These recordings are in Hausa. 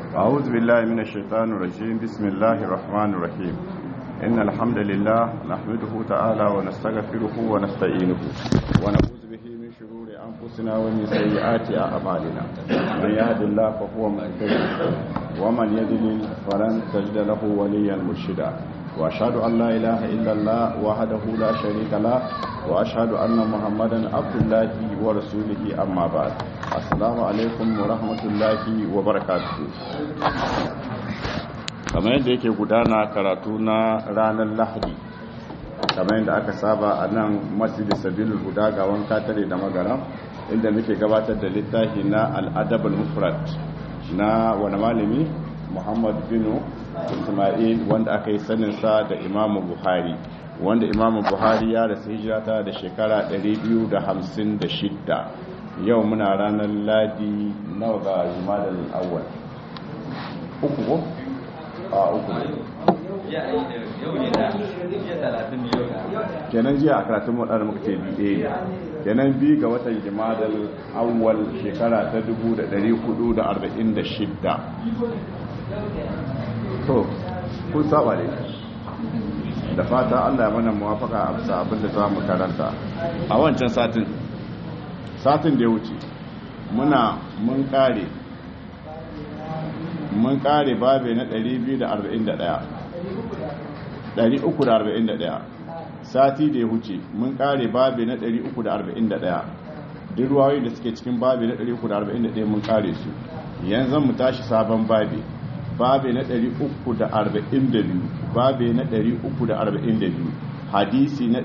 أعوذ بالله من الشيطان الرجيم بسم الله الرحمن الرحيم إن الحمد لله نحمده تعالى ونستغفره ونستعينه ونعوذ به من شرور أنفسنا ومن سيئات أعمالنا من يهد الله فهو مهتدي ومن يضلل فلن تجد له وليا مرشدا وأشهد أن لا إله إلا الله وحده لا شريك له وأشهد أن محمدا عبد الله ورسوله أما بعد السلام عليكم ورحمة الله وبركاته kamar yadda yake gudana karatu na ranar lahadi kamar yadda aka saba a nan masjid sabilul huda ga wanka tare da magana inda muke gabatar da littafi na al'adabul mufrad na wani malami muhammad binu ismail wanda aka yi saninsa da imamu buhari wanda imamu buhari ya rasu hijirata da shekara 256 yau muna ranar ladi nawa ga jumadal awwal uku ko a uku kenan jiya a karatun wadanda muka ce biye kenan bi ga watan jumadal awwal shekara ta 1446 to kun saba ne da fata Allah ya mana muwafaka a bisa abin da za mu karanta a wancan satin satin da ya wuce muna mun kare mun kare babe na 241 341 sati da ya wuce mun kare babe na 341 duk ruwayoyi da suke cikin babe na 341 mun kare su yanzu mu tashi sabon babe babe na 342 babe na 342 hadisi na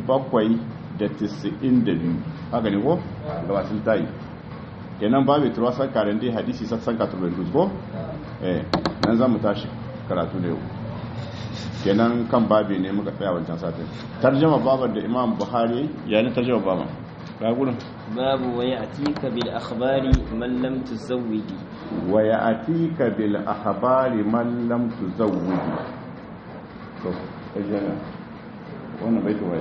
792 haka ne ko gabasin tayi kenan babe turwasan karen dai hadisi sassan katubin ko eh nan za mu tashi karatu da yau kenan kan babe ne muka tsaya wancan satin tarjama baban da imam buhari ya ne tarjama baban ga gudun babu wa ya'tika bil akhbari man lam tuzawwidi wa ya'tika bil akhbari man lam tuzawwidi to ejana wannan bai tuwaye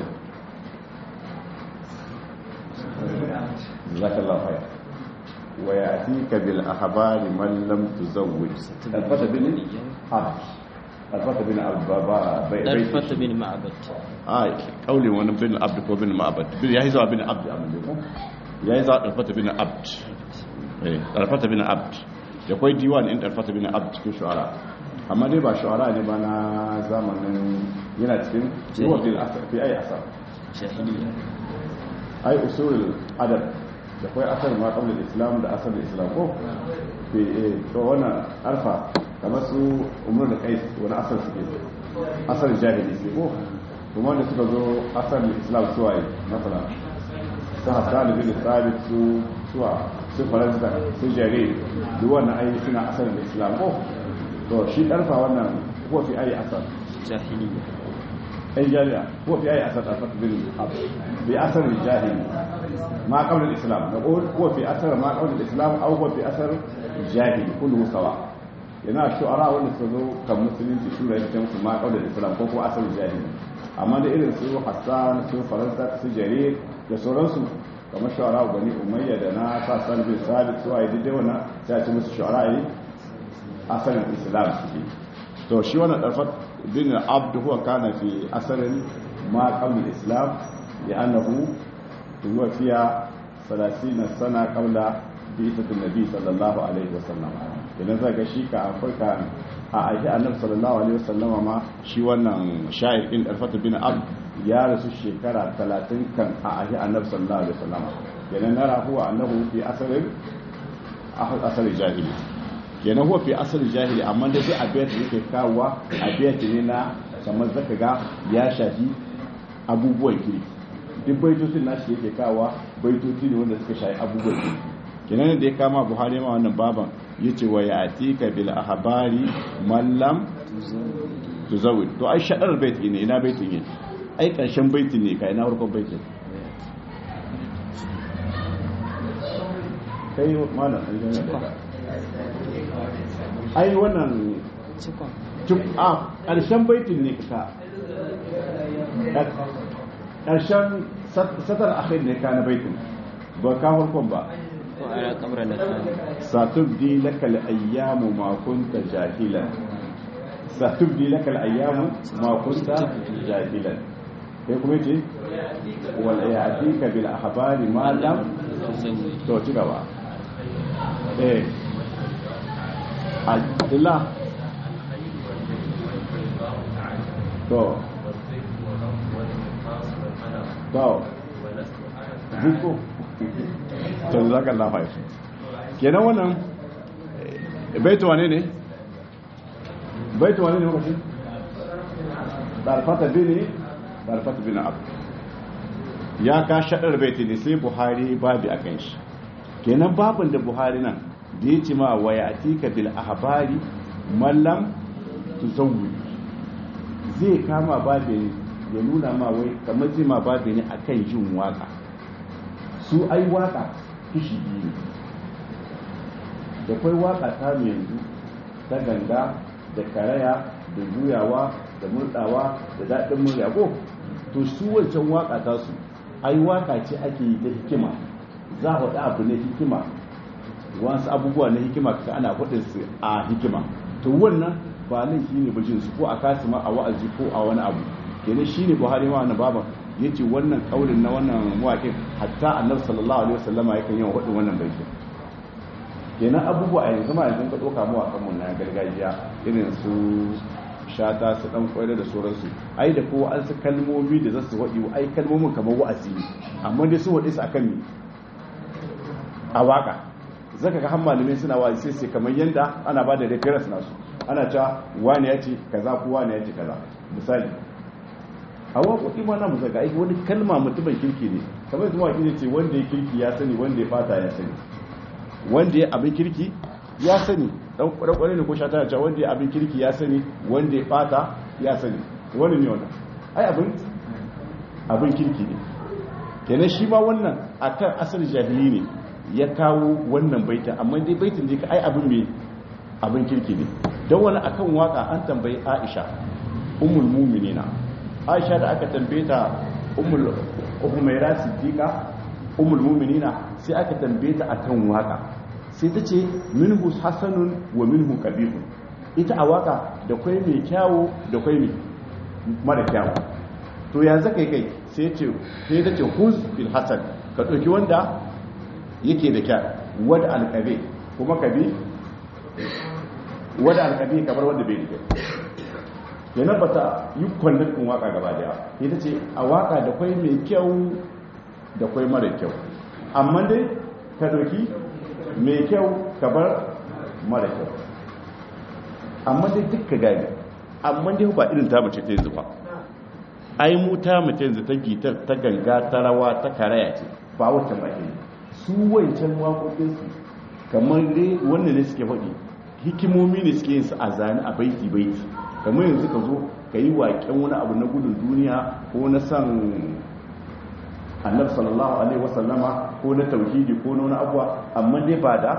jazakallahu khair wa ya'tika bil akhbari man lam tuzawwid alfata bin abd alfata bin abd dalfata bin ma'bad ai kauli wani bin abd ko bin ma'bad bin yayi zuwa bin abd amma ko yayi zuwa alfata bin abd eh alfata bin abd da kai diwan in alfata bin abd cikin shu'ara amma dai ba shu'ara ne ba na zamanin yana cikin ruwa fil asr fi ai asar jahiliya ai usul adab da kai asar ma qabla islam da asar islam ko fi to wannan arfa kamar su umar da kais wani asar suke asar jahili sai ko kuma da suka zo asar islam suwaye masala su hassan bin sabit su suwa su faransa su jere duk wannan ai suna asar islam ko to shi karfa wannan ko fi ai asar jahiliya أي جارية هو في أي أثر أثر بأثر الجاهلي ما قبل الإسلام نقول هو في أثر ما قبل الإسلام أو هو في أثر الجاهلي كله سواء yana shu'ara wanda su zo kan musulunci su da yake musu ma kawai da islam ko ko asal jahili amma da irin su hassan su faransa su jarir da sauransu kamar shu'ara bani umayya da na sassan bin sabit su ayi dai wannan sai a ce musu shu'ara yi asalin islam suke to shi wannan darfat bin abd huwa kana fi asalin ma qabla al-islam li'annahu huwa fiya 30 sana qabla bi'at an-nabi sallallahu alaihi wasallam idan zaka shi ka afirka a aiki annabi sallallahu alaihi wasallam ma shi wannan sha'ir din darfat bin abd ya rasu shekara 30 kan a aiki annabi sallallahu alaihi wasallam idan nara huwa annahu fi asalin asal jahili kenan huwa fi asali jahili amma da sai abiyat da yake kawowa abiyat ne na kamar zaka ga ya shafi abubuwan kiri duk baitocin nashi yake kawowa baitoci ne wanda suka shafi abubuwan kiri kenan da ya kama buhari ma wannan baban yace wa ya'tika bil ahbari man lam tuzawid to ai shadar bait ne ina baitin yake ai karshen baitin ne kai na farkon baitin kai malam ai wannan a ƙarshen baitin ne ka ƙarshen satar akhir ne ka na baitin ba ka farkon ba وعلى قبر الأكفان satubdi laka al-ayyamu ma kunta jahilan satubdi laka al-ayyamu ma kunta jahilan kai kuma ce wal ya'tika bil ahbari ma lam تزوج to ci gaba eh Abdullah to to buko to zaka lafa shi kenan wannan eh, baitu wane ne baitu wane ne wakati darfata bini darfata bini abu ya ka shaɗar baiti ne sai buhari babi a kan shi kenan babin da buhari nan da ya ce ma waya atika bil ahbari mallam tuzawwi zai kama babi ne ya nuna ma wai kamar zai ma babi ne akan yin waka su ai waka kishi biyu ne da kwai waka ta mu yanzu ta ganga da karaya da juyawa da murdawa da daɗin murya ko to su wancan waka ta su ai waka ce ake yi ta hikima za a faɗi abu na hikima wasu abubuwa na hikima ka ana faɗin su a hikima to wannan ba laifi ne bajin su ko a kasima a wa'azi ko a wani abu kenan shine buhari ma wannan baban yace wannan kaulin na wannan mawaƙin hatta annabi sallallahu alaihi wasallama yakan yawan faɗin wannan baitin kenan abubuwa a yanzu ma yanzu ka ɗauka mawaƙan mu na gargajiya irin su shata su ɗan kwaira da sauransu ai da kowa an su kalmomi da za su waɗi ai kalmomin kamar wa'azi ne amma dai su waɗi su akan mi a waƙa zaka ga har malamai suna wa'azi sai sai kamar yanda ana ba da reference nasu ana cewa wani ya ce kaza ko wani ya ce kaza misali a waƙoƙi ma na musa ga aiki wani kalma mutumin kirki ne kamar yadda mawaƙi ne ce wanda ya kirki ya sani wanda ya fata ya sani wanda ya abin kirki ya sani dan kwarai ne ko shata ya ce wanda ya abin kirki ya sani wanda ya fata ya sani wani ne wannan ai abin abin kirki ne kenan shi ma wannan akan asal jahili ne ya kawo wannan baitin amma dai baitin da ka ai abin mai abin kirki ne don wani akan waka an tambayi Aisha ummul mu'minina Aisha da aka tambaye ta ummul Umayra Siddiqa ummul mu'minina sai aka tambaye ta akan waka sai ta ce minhu hasanun wa minhu qabihun ita a waka da kwai mai kyawu da kwai mai mara kyawu to ya zaka kai sai ce sai ta ce huz bil hasan ka dauki wanda yake da kya wada alqabi kuma kabi wada alqabi kamar wanda bai da yana bata yi kwallon din waka gaba daya ita ce a waka da kwai mai kyau da kwai mara kyau amma dai ka doki mai kyau ka bar mara kyau amma dai duk ka gani amma dai ba irin ta mace ta yanzu ba ai mu ta mace yanzu ta gitar ta ganga ta rawa ta karaya ce ba wacce ba ke su wancan waƙoƙinsu kamar dai wannan ne suke faɗi hikimomi ne suke yin su a zane a baiti baiti kamar yanzu ka zo ka yi waƙen wani abu na gudun duniya ko na san annabi sallallahu alaihi wasallama ko na tauhidi ko na wani abuwa amma dai ba da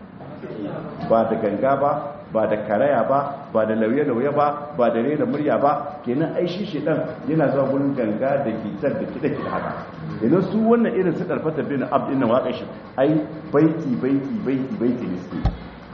ba da ganga ba ba da karaya ba ba da lauye-lauye ba ba da rera murya ba kenan ai shi shedan yana zuwa gurin ganga da gitar da kida kida haka idan su wannan irin su karfata bin abd inna waka shi ai baiti baiti baiti baiti ne su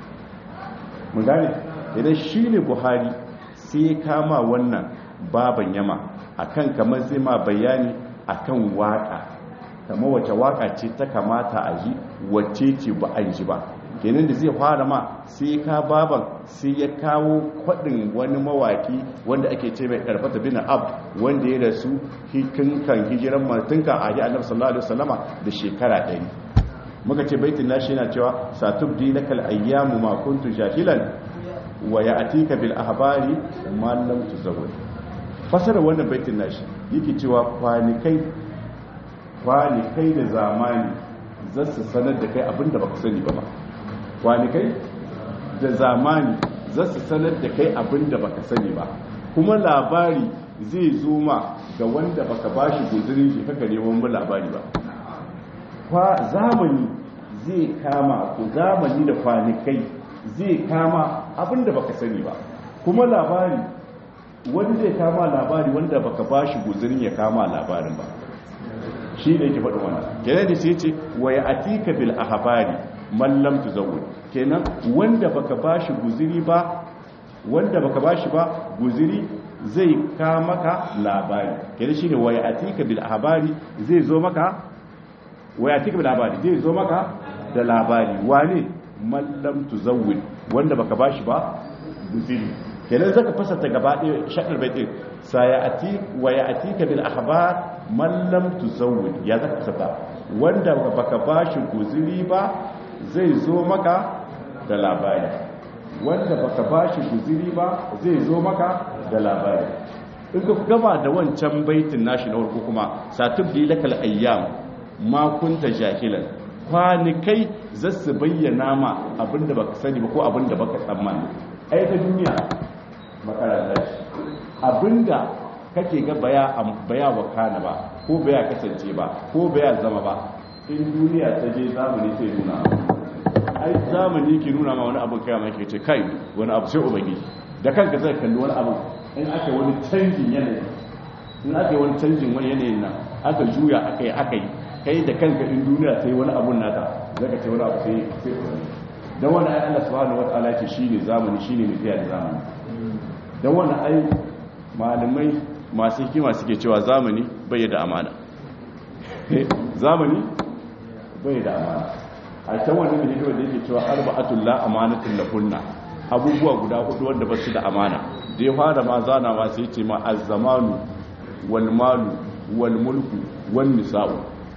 mun gane idan shine buhari sai kama wannan baban yama akan kamar zai ma bayani akan waka kamar wace waka ce ta kamata a ji wacce ce ba a ji ba kenan da zai fara ma sai ka baban sai ya kawo kwadin wani mawaki wanda ake ce mai karfata bin ab wanda ya rasu hikin kan hijiran martinka a yi annabi sallallahu alaihi wasallama da shekara ɗari muka ce baitin nashi yana cewa satubdi lakal ayyamu ma kuntu jahilan wa ya'tika bil ahbari ma lam tuzawwaj fasara wannan baitin nashi yake cewa kwanikai kwanikai da zamani zasu sanar da kai abinda baka sani ba ba kwanikai da zamani za su sanar da kai abin da baka sani ba kuma labari zai zo ma ga wanda baka bashi guzurin shi kaka neman ba labari ba kwa zamani zai kama ku zamani da kwanikai zai kama abin da baka sani ba kuma labari wani zai kama labari wanda baka bashi guzurin ya kama labarin ba shi ne yake faɗin wannan kenan da sai ce wa ya atika bil ahbari man lam tuzawwid kenan wanda baka bashi guziri ba wanda baka bashi ba guziri zai ka maka labari kenan shine wa ya atika bil ahbari zai zo maka wa ya atika bil ahbari zai zo maka da labari wane man lam tuzawwid wanda baka bashi ba guziri kenan zaka fasata gaba ɗaya shakar baitin sayati wa ya'tika bil akhbar man lam tuzawwid ya zaka fasata wanda baka bashi guziri ba zai zo maka da labari wanda baka bashi guziri ba zai zo maka da labari in ka gaba da wancan baitin nashi na farko kuma satubdi lakal ayyam ma kunta jahilan kwanikai za su bayyana ma abinda baka sani ba ko abinda baka tsammani ai ta duniya makaranta ce abinda kake ga baya baya wakana ba ko baya kasance ba ko baya zama ba in duniya ta je zamani sai nuna ai zamani ke nuna ma wani abin kai mai ke ce kai wani abu sai ubangiji da kanka zai kalli wani abu in aka wani canjin yanayi in aka yi wani canjin wani yanayin nan aka juya aka yi aka yi kai da kanka in duniya ta yi wani abun nata zaka ce wani abu sai sai ubangiji dan wani ai Allah subhanahu wataala ce shine zamani shine mai da zamani dan wani ai malamai masu hikima suke cewa zamani bai da amana zamani bai da amana a can wani mai hikima da yake cewa arba'atul la amanatul lahunna abubuwa guda hudu wanda ba su da amana da ya fara ma zana ma sai ce ma az-zamanu wal malu wal mulku wan nisa'u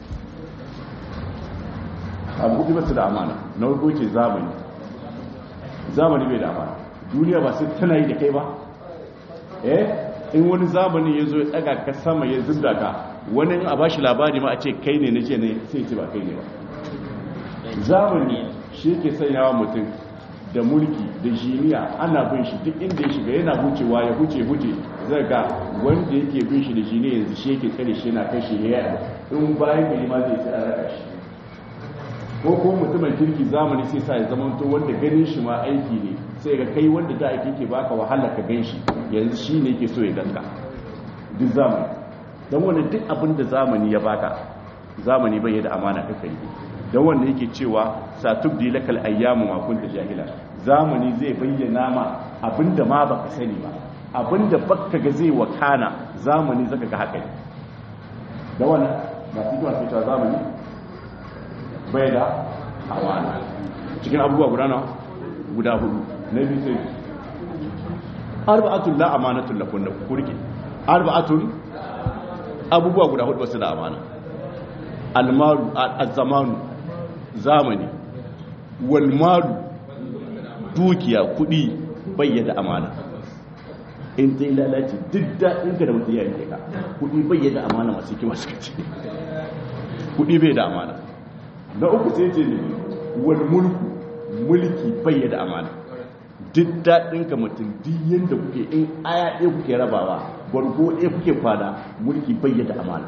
abu hudu ba su da amana na farko ce zamani zamani bai da amana duniya ba sai tana yi da kai ba eh in wani zamani ya zo ya daga ka sama ya zubda ka wani in a ba shi labari ma a ce kai ne na ce ne sai ce ba kai ne ba zamani shi ke sanyawa mutum da mulki da jiniya ana bin shi duk inda ya shiga yana hucewa ya huce huce zai ga wanda yake bin shi da jiniya yanzu shi yake tsare shi yana kai shi ya in bayan gari ma zai sai a raka shi ko ko mutumin kirki zamani sai sa ya zamanto wanda ganin shi ma aiki ne sai ga kai wanda da ake ke baka wahala ka gan shi yanzu shi ne ke so ya ganka duk zamani don wanda duk abin da zamani ya baka zamani bai da amana kaka yi don wanda yake cewa satubdi lakal ayyamu ma kunta jahila zamani zai bayyana ma abinda ma baka sani ba abinda baka ga zai wakana zamani zaka ga haka da wannan ba su zuwa cewa zamani bai da amana cikin abubuwa guda na guda hudu na biyu sai arba'atun la amanatun lakun da kurke arba'atun abubuwa guda hudu wasu da amana almaru az-zamanu zamani walmalu dukiya kudi bayyana amana in ta yi lalace duk daɗin ka da mutu ya rike ka kudi bayyana amana masu kima suka ce kudi bai da amana na uku sai ce ne wal mulku mulki bayyana amana duk daɗin ka mutum duk yadda kuke in aya ɗaya kuke rabawa gwargo ɗaya kuke kwana mulki bayyana amana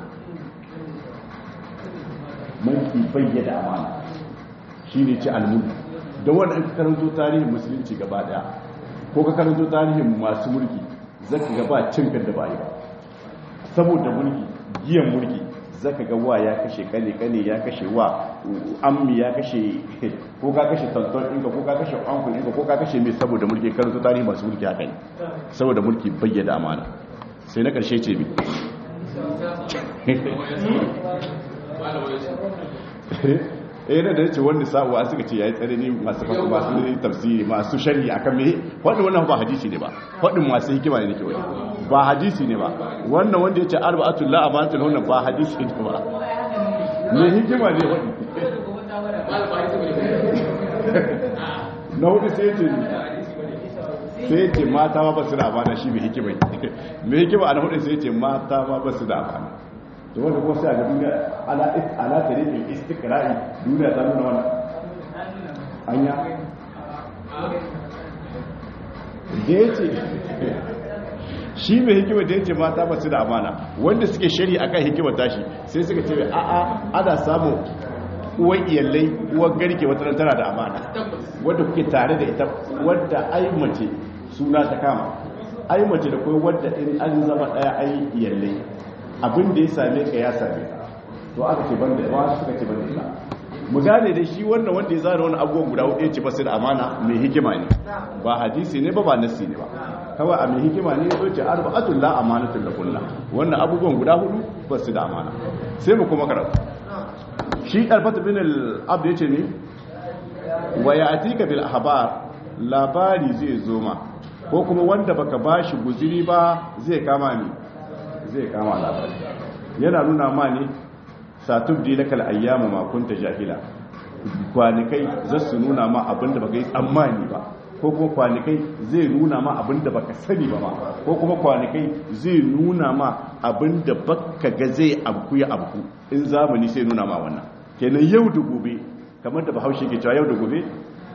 mulki bayyana amana shi ne ci almulku don wanda in ka karanto tarihin musulunci gaba daya ko ka karanto tarihin masu mulki zaka ga ba cin kan da ba yi ba saboda mulki giyan mulki zaka ga wa ya kashe kane kane ya kashe wa ammi ya kashe ko ka kashe tantan ɗinka ko ka kashe ankul ɗinka ko ka kashe mai saboda mulki karanto tarihin masu mulki haka ne saboda mulki bayyana amana sai na ƙarshe ce bi eh da da yace wanda sa'uwa suka ce yayi tsare ne masu fasu masu tafsiri masu sharhi akan me wannan wannan ba hadisi ne ba wadin masu hikima ne nake wani ba hadisi ne ba wannan wanda yace arba'atul la amanatul hunna ba hadisi ne ba me hikima ne wadi na hudu sai yace sai yace mata ma ba su da amana shi me hikima me hikima a na hudu sai yace mata ma ba su da amana da wanda kuma sai a ga duniya ala tare da istikra'i duniya ta nuna wannan anya da ya ce shi mai hikima da ya ce mata ba su da amana wanda suke shari a kan hikimar tashi sai suka ce a'a ana samun uwan iyalai uwan garke wata tana da amana wadda kuke tare da ita wadda ai mace suna ta kama ai mace da kawai wadda in an zama daya ai iyalai abin da ya same ka ya same ka to aka ce banda wa suka ce banda ita mu gane da shi wannan wanda ya zana wani abubuwan guda hudu ya ce basu da amana mai hikima ne ba hadisi ne ba ba nasi ne ba kawai a mai hikima ne ya ce arba'atul la amanatul lakunna wannan abubuwan guda hudu basu da amana sai mu kuma karatu shi albata bin al-abd yace ne wa ya'tika bil ahbar labari zai zo ma ko kuma wanda baka bashi guziri ba zai kama ni zai kama labari yana nuna ma ne satubdi lakal ayyamu ma kunta jahila kwanikai za su nuna ma abinda baka yi tsammani ba ko kuma kwanikai zai nuna ma abinda baka sani ba ma ko kuma kwanikai zai nuna ma abinda baka ga zai abku ya abku in zamani sai nuna ma wannan kenan yau da gobe kamar da bahaushe ke cewa yau da gobe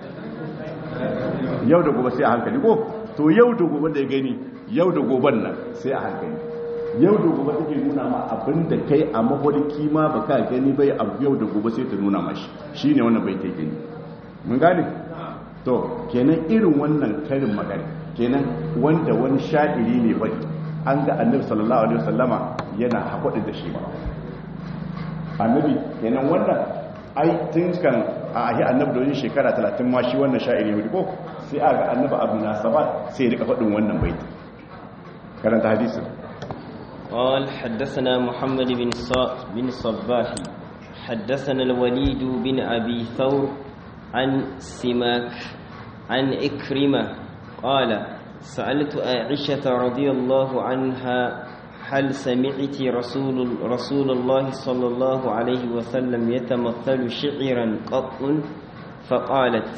yau da gobe sai a hankali ko to yau da gobe da ya gani yau da goben nan sai a hankali yau da gobe take nuna ma abin da kai a mafarki ma baka gani bai abu yau da gobe sai ta nuna ma shi shine wannan bai kai gani mun gane to kenan irin wannan karin magana kenan wanda wani sha'iri ne bai an ga annabi sallallahu alaihi wasallama yana haƙuɗin da shi ba annabi kenan wannan ai tun kan a ahi annabi da wani shekara 30 ma shi wannan sha'iri ne ko sai a ga annabi abu nasabat sai ya rika faɗin wannan baiti karanta hadisin قال حدثنا محمد بن ص... بن صباح حدثنا الوليد بن أبي ثور عن سماك عن إكرمة قال سألت عائشة رضي الله عنها هل سمعت رسول رسول الله صلى الله عليه وسلم يتمثل شعرا قط فقالت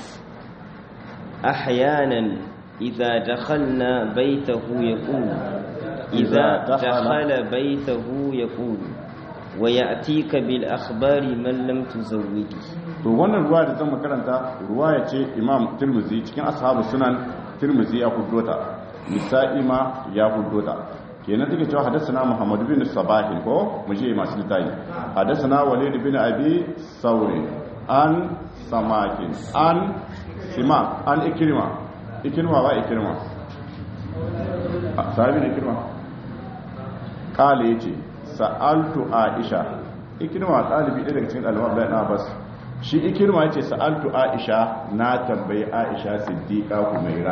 أحيانا إذا دخلنا بيته يقول إذا دخل بيته يقول ويأتيك بالأخبار من لم تزوجه to wannan ruwa da zan makaranta ruwa ya ce imam tirmizi cikin ashabu sunan tirmizi ya huddota nisa'i ma ya huddota kenan take cewa hadathana muhammad bin sabahi ko mu je masu litayi hadathana walid bin abi sauri an samakin an sima an ikrima ikrima ba ikrima sahabi ne ikrima kale yace sa'altu aisha ikrima dalibi ɗaya daga cikin ɗaliban Abdullahi Abbas shi ikirma yace sa'altu aisha na tambayi aisha siddiqa kumaira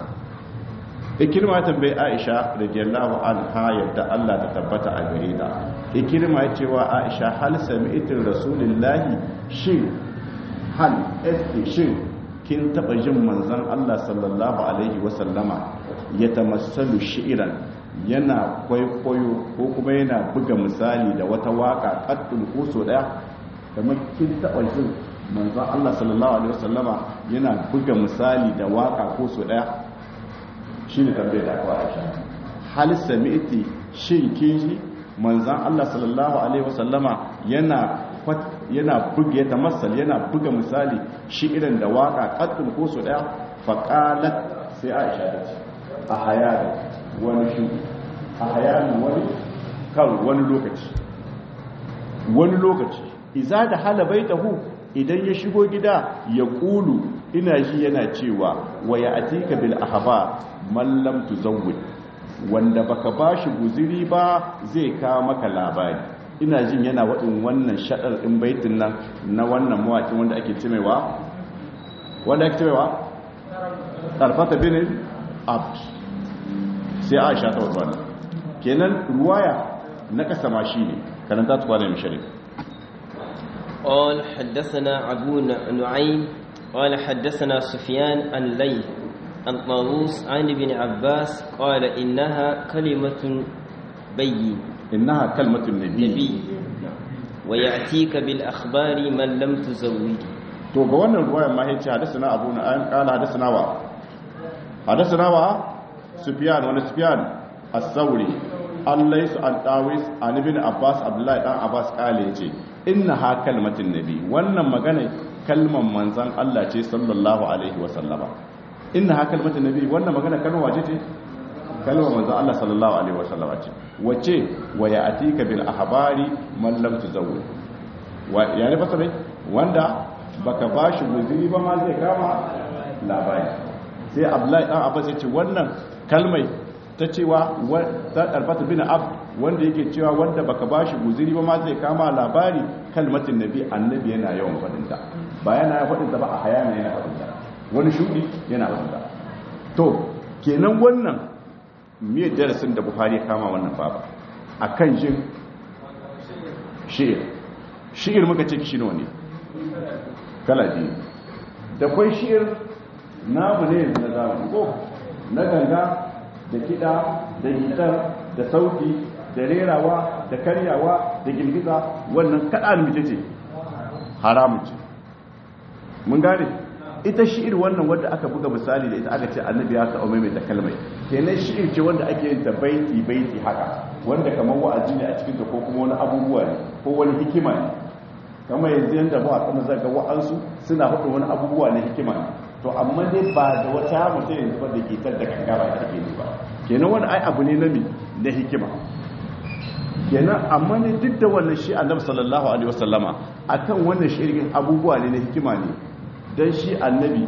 ikirma tambayi aisha radiyallahu anha yadda Allah ta tabbata a gare ta ikirma yace wa aisha hal sami'tu rasulullahi shin hal esti shin kin taba jin manzon Allah sallallahu alaihi wasallama ya tamassalu shi'ran yana kwaikwayo ko kuma yana buga misali da wata waka qaddul kuso daya kamar kin taɓa jin manzon Allah sallallahu alaihi wasallama yana buga misali da waka ko so daya shine tambayar da aka Aisha hal sami'ti shin kin ji manzon Allah sallallahu alaihi wasallama yana yana buga ya tamassal yana buga misali shi irin da waka qaddul ko so daya fa qalat sai Aisha ta ce a hayani wani shi a hayani wani kan wani lokaci wani lokaci iza da hala baitahu idan ya shigo gida ya kulu ina ji yana cewa wa ya atika bil ahba man lam tuzawwid wanda baka bashi guziri ba zai kawo maka labari ina jin yana wadin wannan shadar din baitin nan na wannan mawakin wanda ake cimewa wanda ake cimewa tarfata bin abd sai Aisha ta wadda kenan ruwaya na kasama shine karanta tukwa da misharif قال حدثنا أبو نعيم قال حدثنا سفيان عن ليث عن طاووس عن ابن عباس قال إنها كلمة بين إنها كلمة النبي نبي ويأتيك بالأخبار من لم تزوج to ga wannan ruwayar ma yace hadathana abu na'im qala hadathana wa hadathana wa sufyan wa sufyan as-sawri allais an dawis an ibn abbas abdullahi dan abbas kale yace inna ha kalmatin nabi wannan magana kalman manzan Allah ce sallallahu alaihi wa sallama inna ha kalmatin nabi wannan magana kalma wace ce kalmar manzan Allah sallallahu alaihi wa sallama ce wace wa ya'tika bil ahbari man lam tuzawwid wa yani fasare wanda baka bashi guzuri ba ma zai kama labari sai abdullahi dan abbas yace wannan kalmai ta cewa ta ɗarfata bin ab wanda yake cewa wanda baka bashi guziri ba ma zai kama labari kalmatin nabi annabi yana yawan faɗinta ba yana faɗinta ba a hayana yana faɗinta wani shudi yana faɗinta to kenan wannan me darasin da buhari ya kama wannan baba akan jin shi'ir shi'ir muka ce kishi ne kala biyu da kwai shi'ir namu ne na zamani ko na ganga da kiɗa da gitar da sauti da rerawa da karyawa da girgiza wannan kaɗa mace ce haramun ce mun gane ita shi'ir wannan wadda aka buga misali da ita aka ce annabi ya ta'o mai da kalmai kenan shi'ir ce wanda ake yin ta baiti baiti haka wanda kamar wa'azi ne a cikin ta ko kuma wani abubuwa ne ko wani hikima ne kamar yanzu yanda ba a kana zaga wa'ansu suna hudu wani abubuwa na hikima ne to amma dai ba da wata mutum yanzu ba da ke tar da ganga ba da ake yi ba kenan wani ai abu ne na mi na hikima kenan amma ne duk da wannan shi annabi sallallahu alaihi wasallama akan wannan shirin abubuwa ne na hikima ne dan shi annabi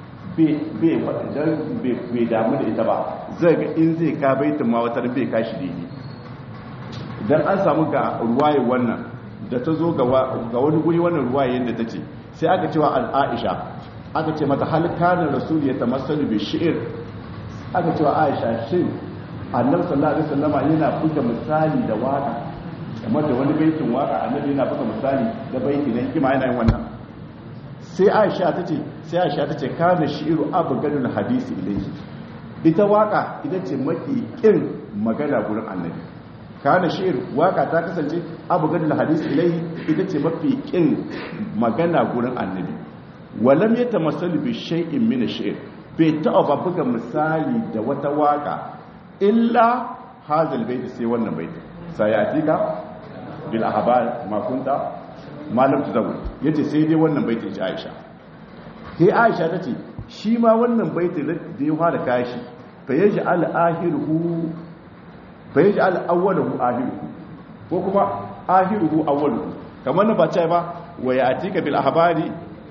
bai damu da ita ba zai ga in zai ka baitin ma wata bai kashi daidai idan an samu ga ruwaye wannan da ta zo ga wani guri wannan ruwaye yadda ta ce sai aka cewa al'aisha aka ce mata halkanar rasul ya tamassalu bi shi'ir aka cewa aisha shin annabi sallallahu alaihi wasallama yana buga misali da waka kamar da wani baitin waka annabi yana buga misali da baiti na hikima yana yin wannan sai aisha ta ce sai aisha ta ce kana shi'iru abgadul hadisi ilayhi ita waka ita ce maki kin magana gurin annabi kana shi'ir waka ta kasance abgadul hadisi ilayhi ita ce mafi kin magana gurin annabi walam yatamassalu bi shay'in min ash-shi'r bai taɓa buga misali da wata waka illa hazal baiti sai wannan baiti sayatika bil ahbar ma kunta malam tuzawwal yace sai dai wannan baitin ji Aisha sai Aisha tace shi ma wannan baitin da ya fara kashi fa yaj'al ahiruhu fa yaj'al awwaluhu ahiruhu ko kuma ahiruhu awwaluhu kamar na ba ce ba wa yatika bil ahbari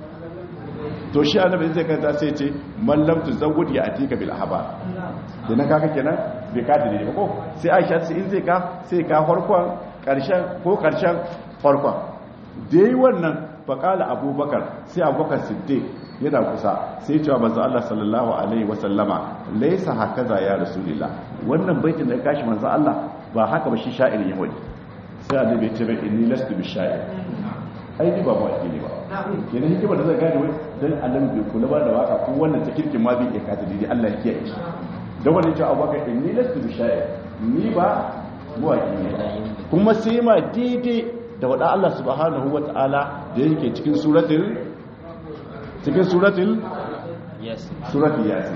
to shi annabi zai kanta sai ce mallam tuzawwid ya atika bil ahbar kenan kaka kenan bai ka dalili ba ko sai Aisha sai in zai ka sai ka farkon karshen ko karshen farkon da yi wannan faƙala abubakar sai abubakar siddiq yana kusa sai cewa manzo Allah sallallahu alaihi wasallama laisa hakaza ya rasulillah wannan baitin da kashi manzo Allah ba haka ba shi sha'irin ya wani sai annabi ya ce bai inni lastu bi sha'ir ai ni ba mawaki ne ba kenan hikimar da zai gane wai dan Allah bai kula ba da waka ko wannan ta kirkin ma bai iya kata dai Allah ya kiyaye shi da wannan cewa abubakar inni lastu bi sha'ir ni ba mawaki ne kuma sai ma daidai da wada Allah subhanahu wa ta'ala da yake cikin suratul cikin suratul yasin suratul yasin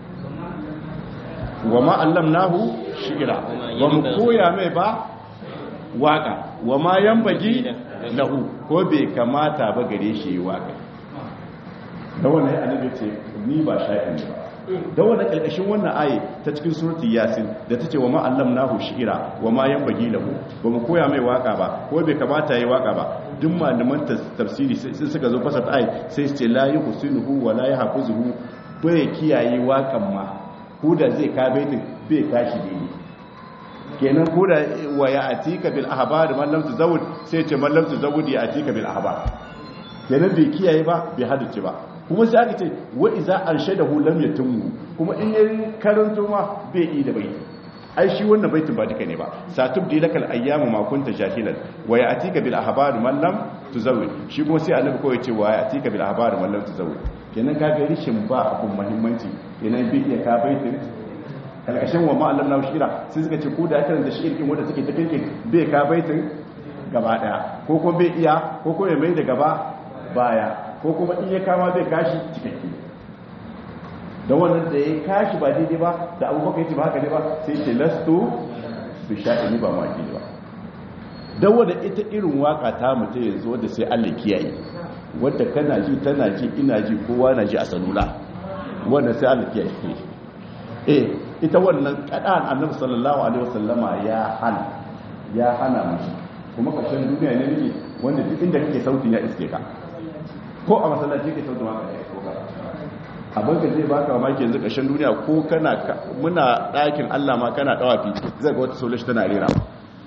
wa ma allamnahu shi'ra wa mu koya mai ba waka wa ma yanbagi lahu ko bai kamata ba gare shi waka da wannan annabi ce ni ba sha'in ba da wannan kalkashin wannan aye ta cikin suratul yasin da tace wa ma allamnahu shi'ra wa ma yanbaghi lahu ba mu koya mai waka ba ko bai kamata yayi waka ba duk malaman tafsiri sai suka zo fasata aye sai su ce la yuhsinuhu wa la yahfuzuhu bai kiyaye wakan ma ko da zai ka baitin bai kashi daidai kenan ko da wa ya atika bil ahbar man lam tuzawwid sai ce man lam tuzawwid ya atika bil ahbar kenan bai kiyaye ba bai hadace ba kuma sai aka ce wa iza arshadahu lam yatimmu kuma in yayin karanto ma bai yi da bai ai shi wannan baitin ba duka ne ba satubdi lakal ayyamu ma kunta jahilan wa ya'tika bil ahbar man lam tuzawwid shi kuma sai annabi ko yace wa ya'tika bil ahbar man lam tuzawwid kenan ka ga rishin ba abun muhimmanci kenan bai iya ka baitin kalkashin wa ma Allah shira sai suka ce ko da aka da shirkin wanda take ta kinkin bai ka baitin gaba daya ko kuma bai iya ko kuma ya mai da gaba baya ko kuma in ya kama zai kashi cikakke don wannan da ya kashi ba daidai ba da abubakar ya ce ba haka ne ba sai ce lasto bi sha'ini ba maki ba don wadda ita irin waka ta mutu yanzu wadda sai allah kiyaye wadda kana ji tana ji ina ji kowa na ji a salula wanda sai allah kiyaye eh ita wannan kadan annabi sallallahu alaihi wasallama ya hana ya hana mu kuma kashin duniya ne nake wanda duk inda kake sautin ya iske ka ko a masallaci ke sautin waka ya isko ka abin ka zai baka mamaki yanzu kashin duniya ko kana muna ɗakin Allah ma kana dawafi zai ga wata solashi tana rera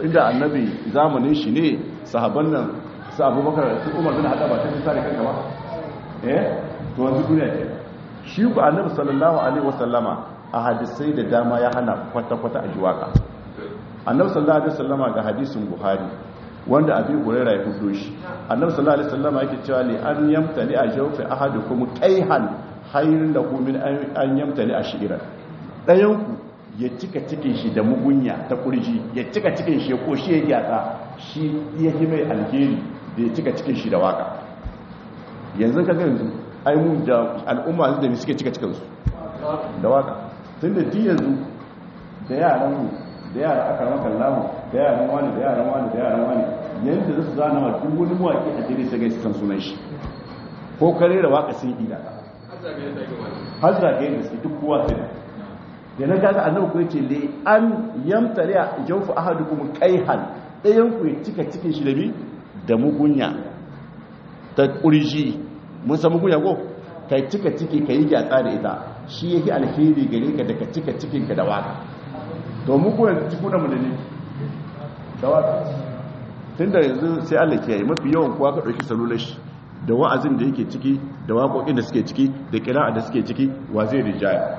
inda annabi zamanin shi ne sahabban nan su abubakar su umar bin haɗa ba ta fi sare kanka ba eh to wanzu duniya ke shi ku annabi sallallahu alaihi wasallama a hadisai da dama ya hana kwata-kwata a jiwaka annabi sallallahu alaihi wasallama ga hadisin buhari wanda abin huraira ya hudo shi annabi sallallahu alaihi wasallama yake cewa li an yamtali a jawfi ahadukum qayhan hayrun lahu min an yamtali a shi'ran dayan ku ya cika cikin shi da mugunya ta kurji ya cika cikin shi ko shi ya gyatsa shi ya yi mai alheri da ya cika cikin shi da waka yanzu ka ga yanzu ai mu da al'umma da suke cika cikin su da waka tunda di yanzu da yaran mu da yara aka maka lamu da yaran wani da yaran wani da yaran wani yanda su zana ma duk wani mawaki a jere sai ga su san sunan shi ko kare da waka sun ida har zagaye da su duk kowa sai da na gaga annabi ko yace li an yamtari jawfu ahadukum qayhan dayan ku ya cika cikin shi da bi da mugunya ta kurji mun san mugunya ko kai cika ciki kai gyatsa da ita shi yake alheri gare ka daga cika cikin ka da waka domin ko yanzu ciku da mu da ne da waka tunda yanzu sai Allah ke yi mafi yawan kuwa ka dauki salular shi da wa'azin da yake ciki da waƙoƙin da suke ciki da kira'a da suke ciki wa zai rijaya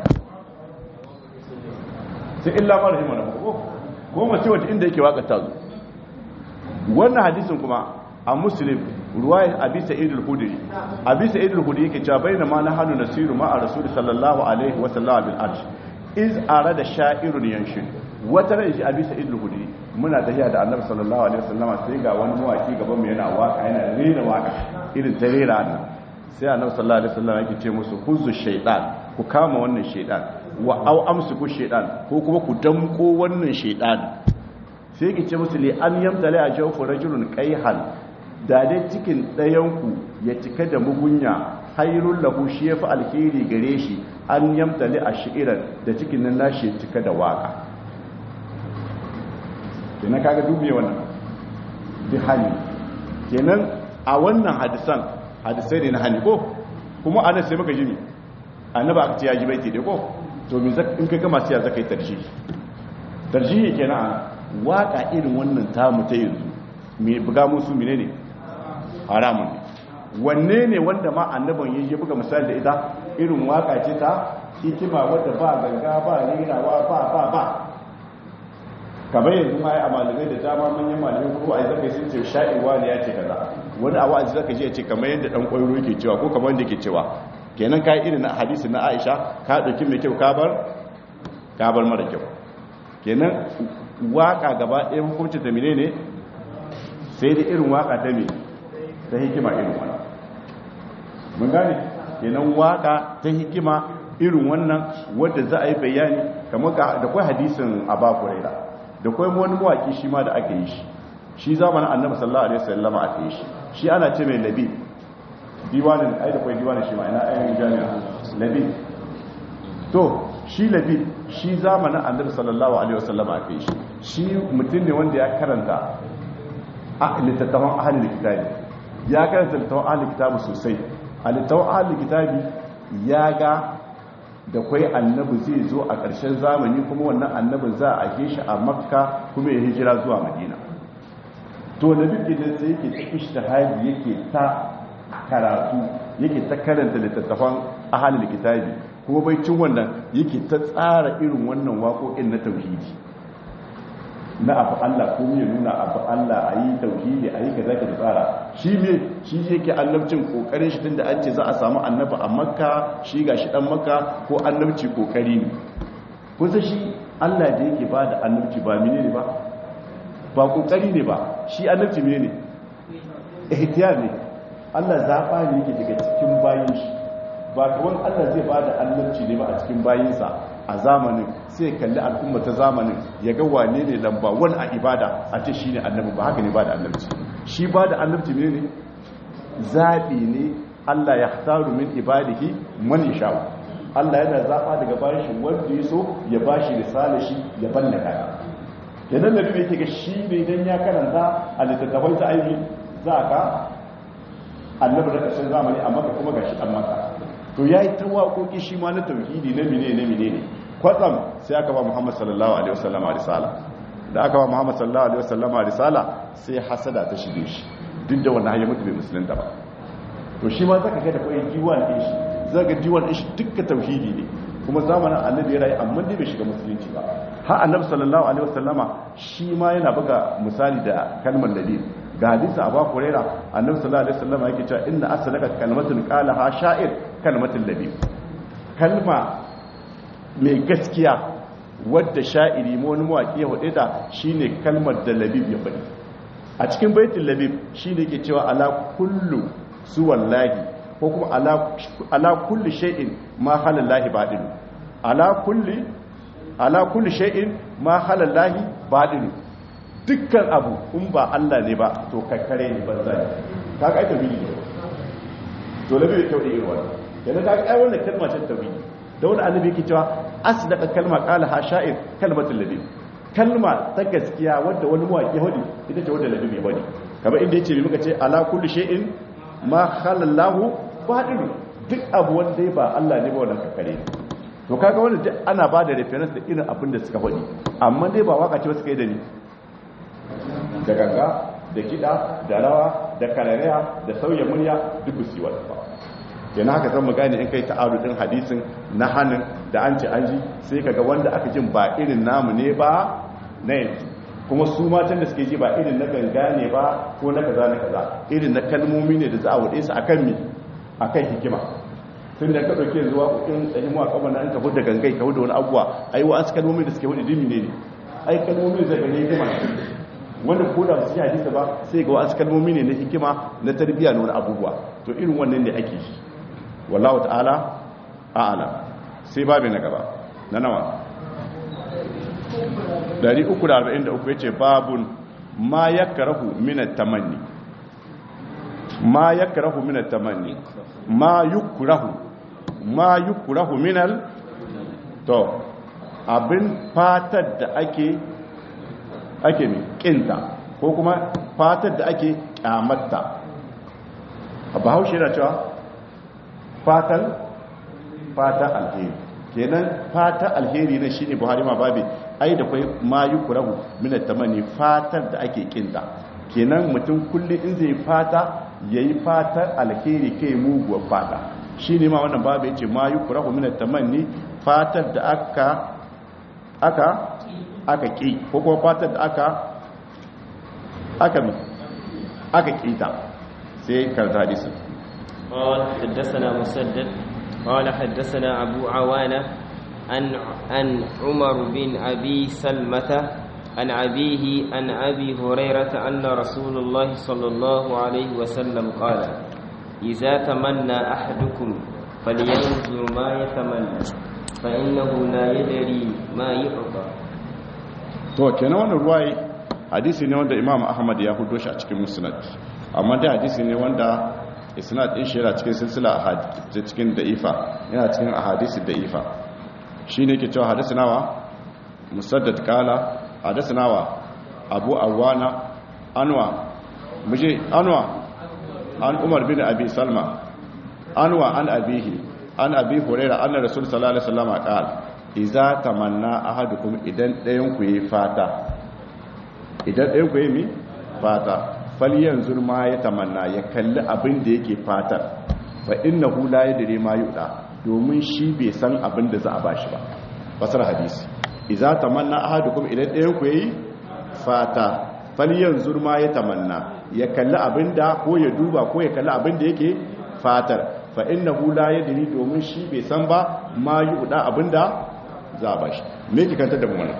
sai illa ma rahima na ko ko mace wata inda yake waka ta zo wannan hadisin kuma a muslim ruwayat abi sa'id al-khudri abi sa'id al-khudri yake cewa bayna ma nahanu nasiru ma a rasul sallallahu alaihi wa sallam bil arsh iz arada sha'irun yanshin wata ran shi abi sa'id al-khudri muna tafiya da annabi sallallahu alaihi wasallam sai ga wani mawaki gaban mu yana waka yana rera waka irin ta rera nan sai annabi sallallahu alaihi wasallam yake ce musu huzu shaytan ku kama wannan shaytan wa au amsiku shaytan ko kuma ku damko wannan shaytan sai yake ce musu li an yamtala a jawfu rajulun qayhan da dai cikin dayan ku ya cika da mugunya hairul lahu shi yafi alheri gare shi an yamtali a shi'iran da cikin nan nashi cika da waka kenan kaga dubiye wannan bi hani kenan a wannan hadisan hadisai ne na hani ko kuma ana sai maka jini annaba aka ce ya ji baiti dai ko to me in ka gama sai zaka yi tarjihi tarjihi kenan waka irin wannan tamu ta yanzu me buga musu menene haramun ne wanne ne wanda ma annaban ya buga misali da ita irin waka ce ta hikima wadda ba ganga ba rirawa ba ba ba kamar yanzu ma ya a malamai da dama manyan malamai ko a zaka sun ce sha'iwa ne ya ce kaza wani a wa'azi zaka ji ya ce kamar yadda dan koyo yake cewa ko kamar yadda yake cewa kenan kai irin na hadisi na Aisha ka dauki mai kyau ka bar ka bar mara kyau kenan waka gaba ɗaya hukuncin ta menene sai da irin waka ta me ta hikima irin wannan mun gane kenan waka ta hikima irin wannan wadda za a yi bayani kamar da kwai hadisin Aba Hurairah da kwai wani mawaki shi ma da aka yi shi shi zamanin annabi sallallahu alaihi wasallama aka yi shi shi ana ce mai labi diwanin ai da kwai diwanin shi ma ina ayyukan jami'a labi to shi labi shi zamanin annabi sallallahu alaihi wasallama aka yi shi shi mutum ne wanda ya karanta a littattafan ahalin kitabi ya karanta littattafan ahalin kitabi sosai a littattafan ahalin kitabi ya ga da kwai annabi zai zo a ƙarshen zamani kuma wannan annabin za a ake shi a makka kuma ya hijira zuwa madina to da duk da sai yake ta ishtihadi yake ta karatu yake ta karanta littattafan ahalul kitabi kuma bai cin wannan yake ta tsara irin wannan waƙoƙin na tauhidi na abu Allah ko ya nuna abu Allah a yi tauhidi a yi ka zaka da tsara shi me shi yake annabcin kokarin shi tunda an ce za a samu annabi a makka shi ga shi dan makka ko annabci kokari ne kusa shi Allah da yake ba da annabci ba mene ne ba ba kokari ne ba shi annabci mene ne ihtiyar ne Allah zaba ne yake daga cikin bayin shi ba kawai Allah zai ba da annabci ne ba a cikin bayinsa a zamanin sai kalli al'umma ta zamanin ya ga wane ne lamba wani a ibada a ce shi ne annabi ba haka ne ba da annabci shi ba da annabci ne ne zaɓi ne allah ya taru min ibadihi man sha'u allah yana zaɓa daga bayan shi wanda ya so ya ba shi risala shi ya banna kaya kenan da biyu yake ga shi ne idan ya karanta a littattafan ta aiki za ka annabi da ƙarshen zamani amma kuma ga shi an maka to ya yi ta waƙoƙi shi ma na tauhidi na mine na mine ne kwatsam sai aka ba muhammad sallallahu alaihi wasallam a risala da aka ba muhammad sallallahu alaihi wasallama risala sai hasada ta shige shi duk da wannan hanyar mutu bai musulunta ba to shi ma zaka ga da koyi diwan din shi zaka diwan din shi dukka tauhidi ne kuma zamanin annabi ya rayu amma dai bai shiga musulunci ba har annabi sallallahu alaihi wasallama shi ma yana buga misali da kalmar ladin ga hadisi abu huraira annabi sallallahu alaihi wasallama yake cewa inna aslaka kalmatun qalaha sha'ir kalmatul ladin kalma mai gaskiya wadda sha'iri ma wani mawaƙi ya hudu da shine kalmar da labib ya faɗi a cikin baitin labib shine ke cewa ala kullu su wallahi ko kuma ala kulli shay'in ma halallahi badilu ala kulli ala kulli shay'in ma halallahi badilu dukkan abu in ba Allah ne ba to kakkare ne banza ne kaga ai tauhidi ne to labi da tauhidi irin wannan yana kaga ai wannan kalma ce tauhidi da wani annabi yake cewa asdaqa kalma qala ha sha'ir kalmatul ladhi kalma ta gaskiya wadda wani mawaki hodi ita ce wadda ladhi hodi kamar inda yace muka ce ala kulli shay'in ma khalallahu fadilu duk abu wanda ba Allah ne ba wannan kakkare to kaga wannan duk ana ba da reference da irin abin da suka hodi amma dai ba waka ce suka yi da ni da ganga da kiɗa da rawa da karariya da sauya murya duk su yi wata ba yana haka zan mu gane in kai ta'arudin hadisin na hannun da an ce an ji sai kaga wanda aka jin ba irin namu ne ba na yanzu kuma su matan da suke ji ba irin na ganga ne ba ko na kaza na kaza irin na kalmomi ne da za a wuɗe su akan mi akan hikima tun da ka ɗauke zuwa ƙoƙin tsahimu a kamar an kafu da gangai kafu da wani abuwa ai wa asu kalmomi da suke wuɗe dimi ne ne ai kalmomi zai gane hikima wanda ko da su yi hadisa ba sai ga wasu kalmomi ne na hikima na tarbiyya na wani abubuwa to irin wannan ne ake shi wallahu ta'ala a'ala sai babu na gaba na nawa 343 yace babun ma yakrahu min at-tamanni ma yakrahu min at-tamanni ma yukrahu ma yukrahu min al to abin fatar da ake ake mai kinta ko kuma fatar da ake kyamatta a bahaushe na cewa fatan fata alheri kenan fata alheri na shine buhari ma babi ai da kwai mayu kurahu minat tamani fatar da ake kinta kenan mutum kullum in zai fata yayi fatar alheri kai muguwar fata shine ma wannan babu yace mayu kurahu minat tamani fatar da aka aka aka ƙi ko kuma fatar da aka aka mi aka ƙita sai karta hadisun قال حدثنا مسدد قال حدثنا أبو عوانة عن عن عمر بن أبي سلمة عن أبيه عن أبي هريرة أن رسول الله صلى الله عليه وسلم قال إذا تمنى أحدكم فلينظر ما يتمنى فإنه لا يدري ما يعطى to kenan wannan ruwaye hadisi ne wanda imam ahmad ya hudo shi a cikin musnad amma dai hadisi ne wanda isnad din shi yana cikin silsila ahadith cikin da'ifa yana cikin ahadisi da'ifa shine ke cewa hadisi nawa musaddad kala hadisi nawa abu awana anwa muje anwa an umar bin abi salma anwa an abihi an abi hurairah anna rasul sallallahu alaihi wasallam qala iza tamanna ahadukum idan ɗayan ku yi fata idan ɗayan ku yi mi fata falyan zurma ya tamanna ya kalli abin da yake fatar fa inna hu la yadri ma yuda domin shi bai san abin da za a bashi ba fasar hadisi iza tamanna ahadukum idan ɗayan ku yi fata falyan zurma ya tamanna ya kalli abin da ko ya duba ko ya kalli abin da yake fatar fa inna hu la yadri domin shi bai san ba ma yuda abinda za a bashi me ki kanta da mu wannan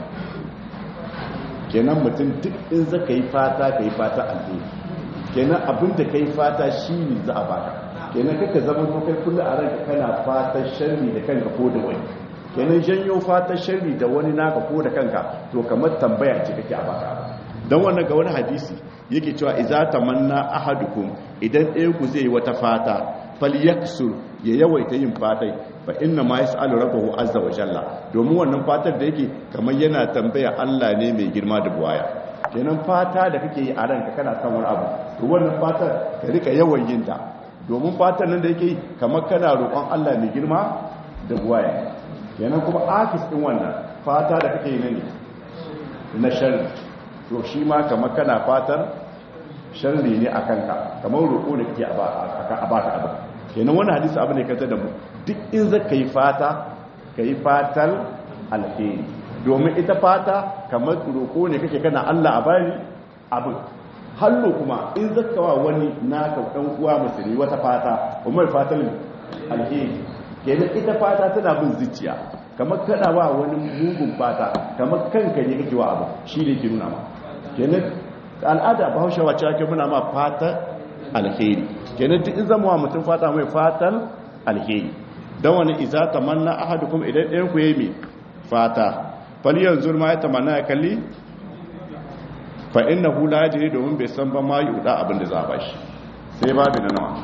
kenan mutum duk in za ka yi fata ka yi fata alheri kenan abinda ka yi fata shi ne za a baka kenan kaka zama ko kai kullum a ranka kana fata sharri da kanka ko da wani kenan janyo fata sharri da wani naka ko da kanka to kamar tambaya ce kake a baka don wannan ga wani hadisi yake cewa iza tamanna ahadukum idan ɗaya ku zai yi wata fata falyaksur ya yawaita yin fatai fa inna ma yas'alu rabbahu azza wa jalla domin wannan fatar da yake kamar yana tambaya Allah ne mai girma da buwaya kenan fata da kake yi a ranka kana son wani abu to wannan fatar ka rika yawan yin ta domin fatar nan da yake kamar kana roƙon Allah mai girma da buwaya kenan kuma akis din wannan fata da kake yi ne na sharri to shi ma kamar kana fatar sharri ne a kanka kamar roƙo da ke a baka abu kenan wani hadisi abu ne kanta da mu duk in za ka yi fata ka yi fatar alheri domin ita fata kamar roƙo ne kake kana allah a bari abin hallo kuma in zaka wa wani naka ɗan uwa musulmi wata fata umar fatar alheri kenan ita fata tana bin zuciya kamar kana wa wani mugun fata kamar kanka ne kake wa abu shi ne ke nuna ma kenan al'ada bahaushe wacce ake muna ma fata alheri kenan duk in zama wa mutum fata mai fatan alheri don wani iza tamanna ahadukum idan ɗayan ku yayi mai fata fal yanzu ma ya tamanna ya kalli fa innahu la yadri domin bai san ba ma yuda abin da za a bashi sai babu na nawa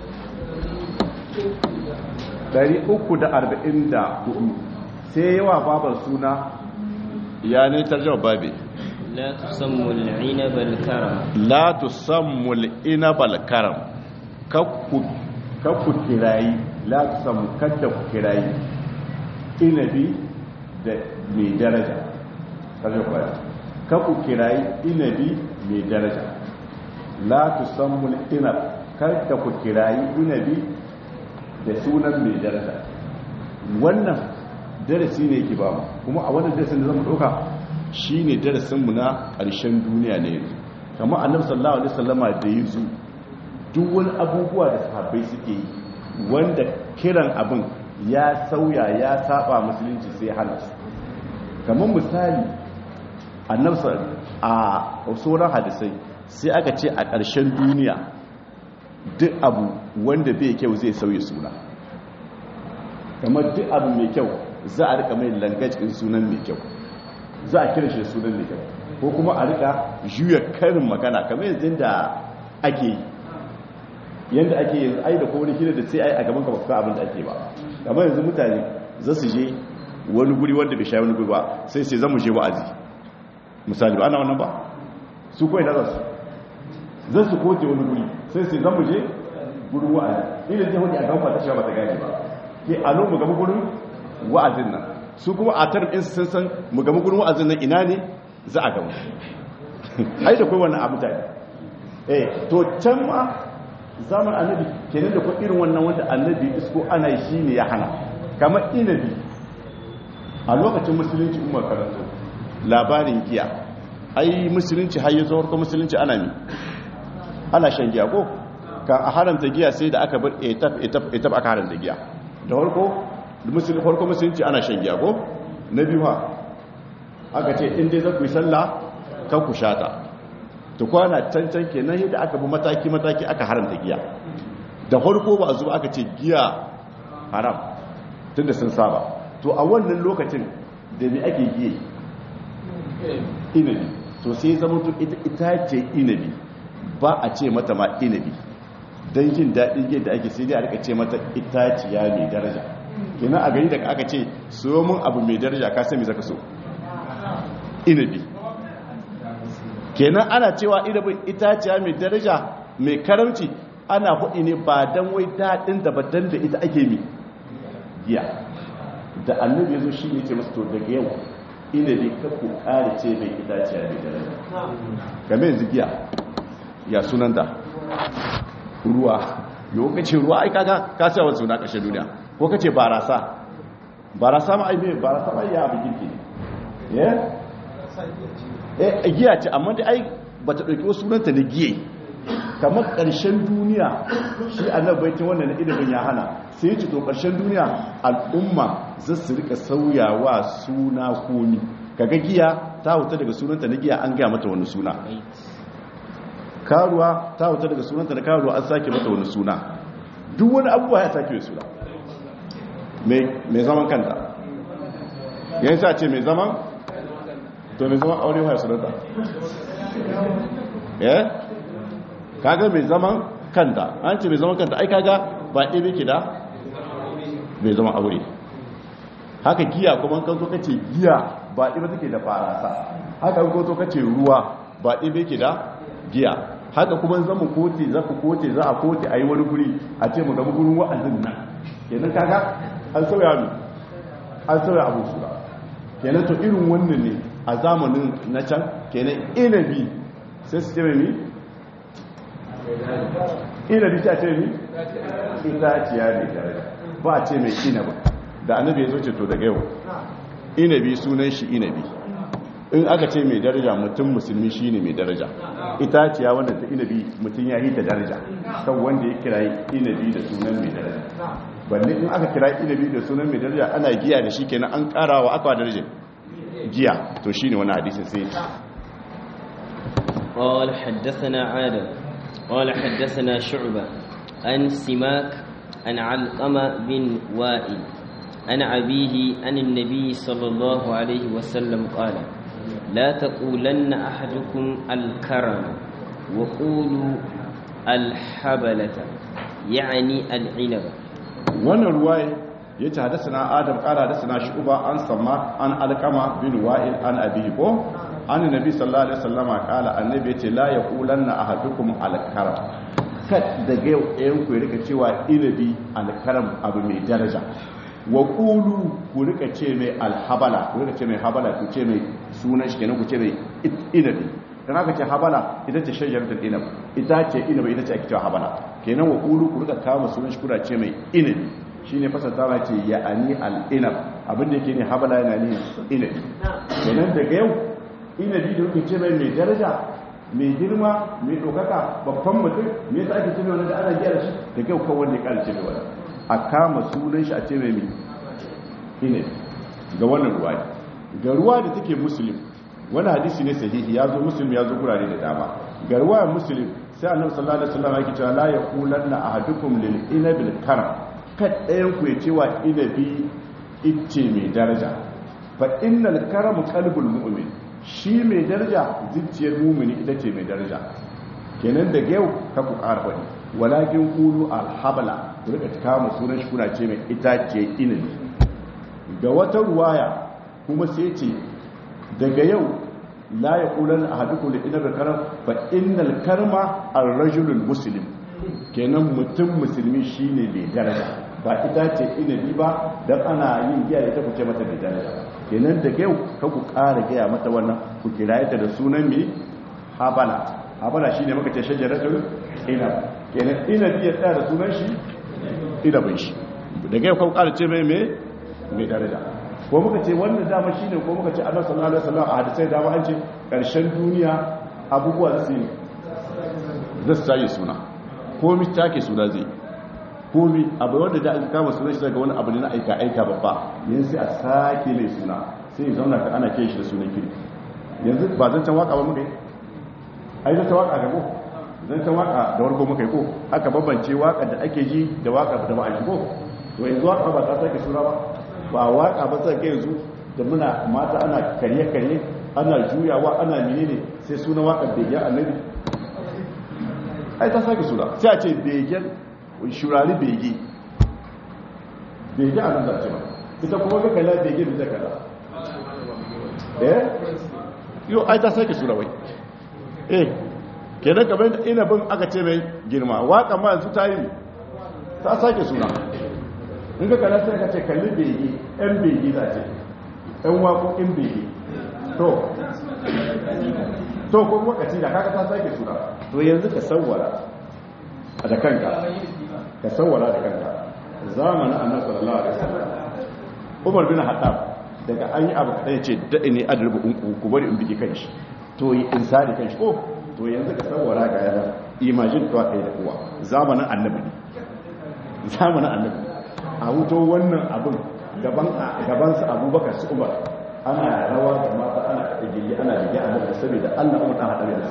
344 sai yawa babar suna ya ne tarjama babi لا تسموا العنب الكرم la tusammu al-inab al-karam kakku kakku kirayi la tusammu kadda ku kirayi inabi da mai daraja kaje ku kakku kirayi inabi mai daraja la tusammu al-inab kadda ku kirayi inabi da sunan mai daraja wannan darasi ne yake ba mu kuma a wannan darasin da zamu dauka shi ne darasinmu na ƙarshen duniya ne yanzu kama annabi sallallahu alaihi wasallama da ya zo duk wani abubuwa da sahabbai suke yi wanda kiran abin ya sauya ya saba musulunci sai hana su kamar misali annabi a sauran hadisai sai aka ce a ƙarshen duniya duk abu wanda bai kyau zai sauya suna kamar duk abu mai kyau za a rika mai langajin sunan mai kyau za a kira shi da sunan mai kyau ko kuma a rika juya karin magana kamar yanzu da ake yi yadda ake yanzu ai da ko wani hira da sai ai a gaban ka baka abin da ake ba kamar yanzu mutane za su je wani guri wanda bai sha wani guri ba sai sai zamu je wa'azi misali ba ana wannan ba su kawai da za su zan su kote wani guri sai sai zamu je gurin wa'azi ina je wani a gaban ba ta sha ba ta gane ba ke a lo mu gaba gurin wa'azin nan su kuma a tarin ɗinsu sun san mu gama gudun wa'azin nan ina ne za a gama ai da kai wannan abu ta eh to can ma zaman annabi kenan da kuma irin wannan wanda annabi isko ana shi ne ya hana kamar inabi a lokacin musulunci umar karanto labarin giya ai musulunci har yanzu harkar musulunci ana mi ana shan giya ko kan a haramta giya sai da aka bar etaf etaf etaf aka haramta giya da harko musulun farko musulunci ana shan giya ko na biyu ha aka ce in dai za ku yi sallah kan ku shata ta kwana cancan ke nan yadda aka bi mataki-mataki aka haramta giya da farko ba a zuwa aka ce giya haram tun da sun saba to a wannan lokacin da ne ake giye inabi to sai zama to ita ce inabi ba a ce mata ma inabi don jin daɗin yadda ake sai dai a rika ce mata itaciya mai daraja kenan a gani daga aka ce so mun abu mai daraja ka sami zaka so inabi kenan ana cewa inabin itaciya mai daraja mai karamci ana hudi ne ba dan wai daɗin da badan da ita ake mi giya da annabi ya zo shi ne ce masu to daga yau inabi ka ku kare ce mai itaciya mai daraja game yanzu giya ya sunanta ruwa yau kace ruwa ai kaga ka sa wasu na kashe duniya ko kace barasa barasa ma ai me barasa ma ya abin kirki eh eh giya ce amma dai ai bata dauki wasu sunanta na giye kamar karshen duniya shi annabi baitin wannan ilimin ya hana sai ce to karshen duniya al'umma za su rika sauyawa suna komi kaga giya ta huta daga sunanta na giya an gaya mata wani suna karuwa ta huta daga sunanta na karuwa an sake mata wani suna duk wani abubuwa ya sake suna mai zaman kanta yayin sa ce mai zaman to mai zaman aure ya sunanta eh kaga mai zaman kanta an ce mai zaman kanta ai kaga ba ɗebe ke da mai zaman aure haka giya kuma kan zo kace giya ba ɗebe take da farasa haka kan zo kace ruwa ba ɗebe ke da giya haka kuma zama kote za ku kote za a kote a yi wani guri a ce mu gama gurin wa'azin nan kenan kaga an sauya mu an sauya abu su ba kenan to irin wannan ne a zamanin na can kenan inabi sai su ce mai mi inabi ta ce mi itaciya ne daraja ba a ce mai inabi da annabi ya zo ce to daga yau inabi sunan shi inabi in aka ce mai daraja mutum musulmi shi ne mai daraja itaciya wanda ta inabi mutum ya yi ta daraja kan wanda ya kira inabi da sunan mai daraja balle in aka kira inabi da sunan mai daraja ana giya da shi kenan an karawa aka daraja giya to shine wani hadisin sai قال حدثنا عادم قال حدثنا شعبة عن سماك عن علقمة بن وائل عن أبيه عن النبي صلى الله عليه وسلم قال لا تقولن أحدكم الكرم وقولوا الحبلة يعني العنب wannan ruwaye ya ce hadasana adam kara hadasana shuba an samma an alkama bin wa'il an abihi ko an nabi sallallahu alaihi wasallama kala annabi yace la yaqulanna ahadukum alkaram kad daga yau ɗayan ku rika cewa inabi alkaram abu mai daraja wa qulu ku rika ce mai alhabala ku rika ce mai habala ku ce mai sunan shi kenan ku ce mai inabi dan aka ce habala ita ce shajaratul inab ita ce inabi ita ce ake cewa habala kenan wa qulu ku rika kama sunan shi kuna ce mai inabi shine fasatawa ce ya ani al inab abin da yake ne habala yana ne inabi kenan daga yau inabi da kuke ce mai mai daraja mai girma mai dokaka babban mutum me yasa ake ce mai wanda ana gyara shi daga yau kawai ne kalce mai wani a kama sunan shi a ce mai mai inabi ga wannan ruwa ga ruwa da take muslim wani hadisi ne sahihi ya zo muslim ya zo gurare da dama ga ruwa muslim sai annabi sallallahu alaihi wasallam yake cewa la yaqulanna ahadukum lil inabil karam kad ɗayan ku ya cewa inabi icce mai daraja fa innal karamu qalbul mu'min shi mai daraja zuciyar mu'mini ita ce mai daraja kenan daga yau ka ku ƙara faɗi walakin qulu alhabala ku rika kama sunan shi kuna ce mai ita ce inabi ga wata ruwaya kuma sai ce daga yau la ya kulan a hadukun da inar karam fa innal karma ar-rajulul muslim kenan mutum musulmi shine mai daraja ba ita ce inabi ba dan ana yin giya ita ku ce mata mai daraja kenan daga yau ka ku ƙara gaya mata wannan ku kira ta da sunan mai habala habala shine muka ce shajaratul inab kenan inabi ya tsaya da sunan shi inabin shi daga yau ka ku ƙara ce mai mai daraja ko muka ce wannan dama shine ko muka ce annabi sallallahu alaihi wasallam a hadisai dama an ce karshen duniya abubuwa zasu yi zasu tayi suna ko mi take suna zai ko mi abu wanda da aka kama sunan shi daga wani abu ne na aika aika babba yanzu sai a sake mai suna sai ya zauna ka ana kiran shi da sunan kirki yanzu ba zan can waka ba muka yi ai zan ta waka ga ko zan ta waka da warko muka yi ko aka bambance waka da ake ji da waka da ba a ji ko to yanzu waka ba ta sake suna ba ba waka ba sai kai yanzu da muna mata ana karye-karye ana juyawa ana menene sai suna waka begen annabi ai ta sake suna sai a ce begen shurari bege bege a nan da ce ba ita kuma ga kala bege bisa kala eh yau ai ta sake suna wai eh kenan kamar ina bin aka ce mai girma waka ma yanzu ta yi ta sake suna in ka kala sai ka ce kalli bege yan bege za ce yan waƙoƙin bege to to ko wakaci da kaka ta sake suna to yanzu ka sawwara da kanka ka sawwara da kanka zamanin annabi sallallahu alaihi wasallam Umar bin Khattab daga an yi abu kaɗai ce daɗi ne adalbu in ku bari in bige kanshi to yi insani kanshi ko to yanzu ka sawwara ga yana imagine to kai da kowa zamanin annabi ne zamanin annabi a wuto wannan abin gabansa abubakar su umar ana rawa da mata ana gili ana rige a nan saboda allah umar ɗan haɗari da su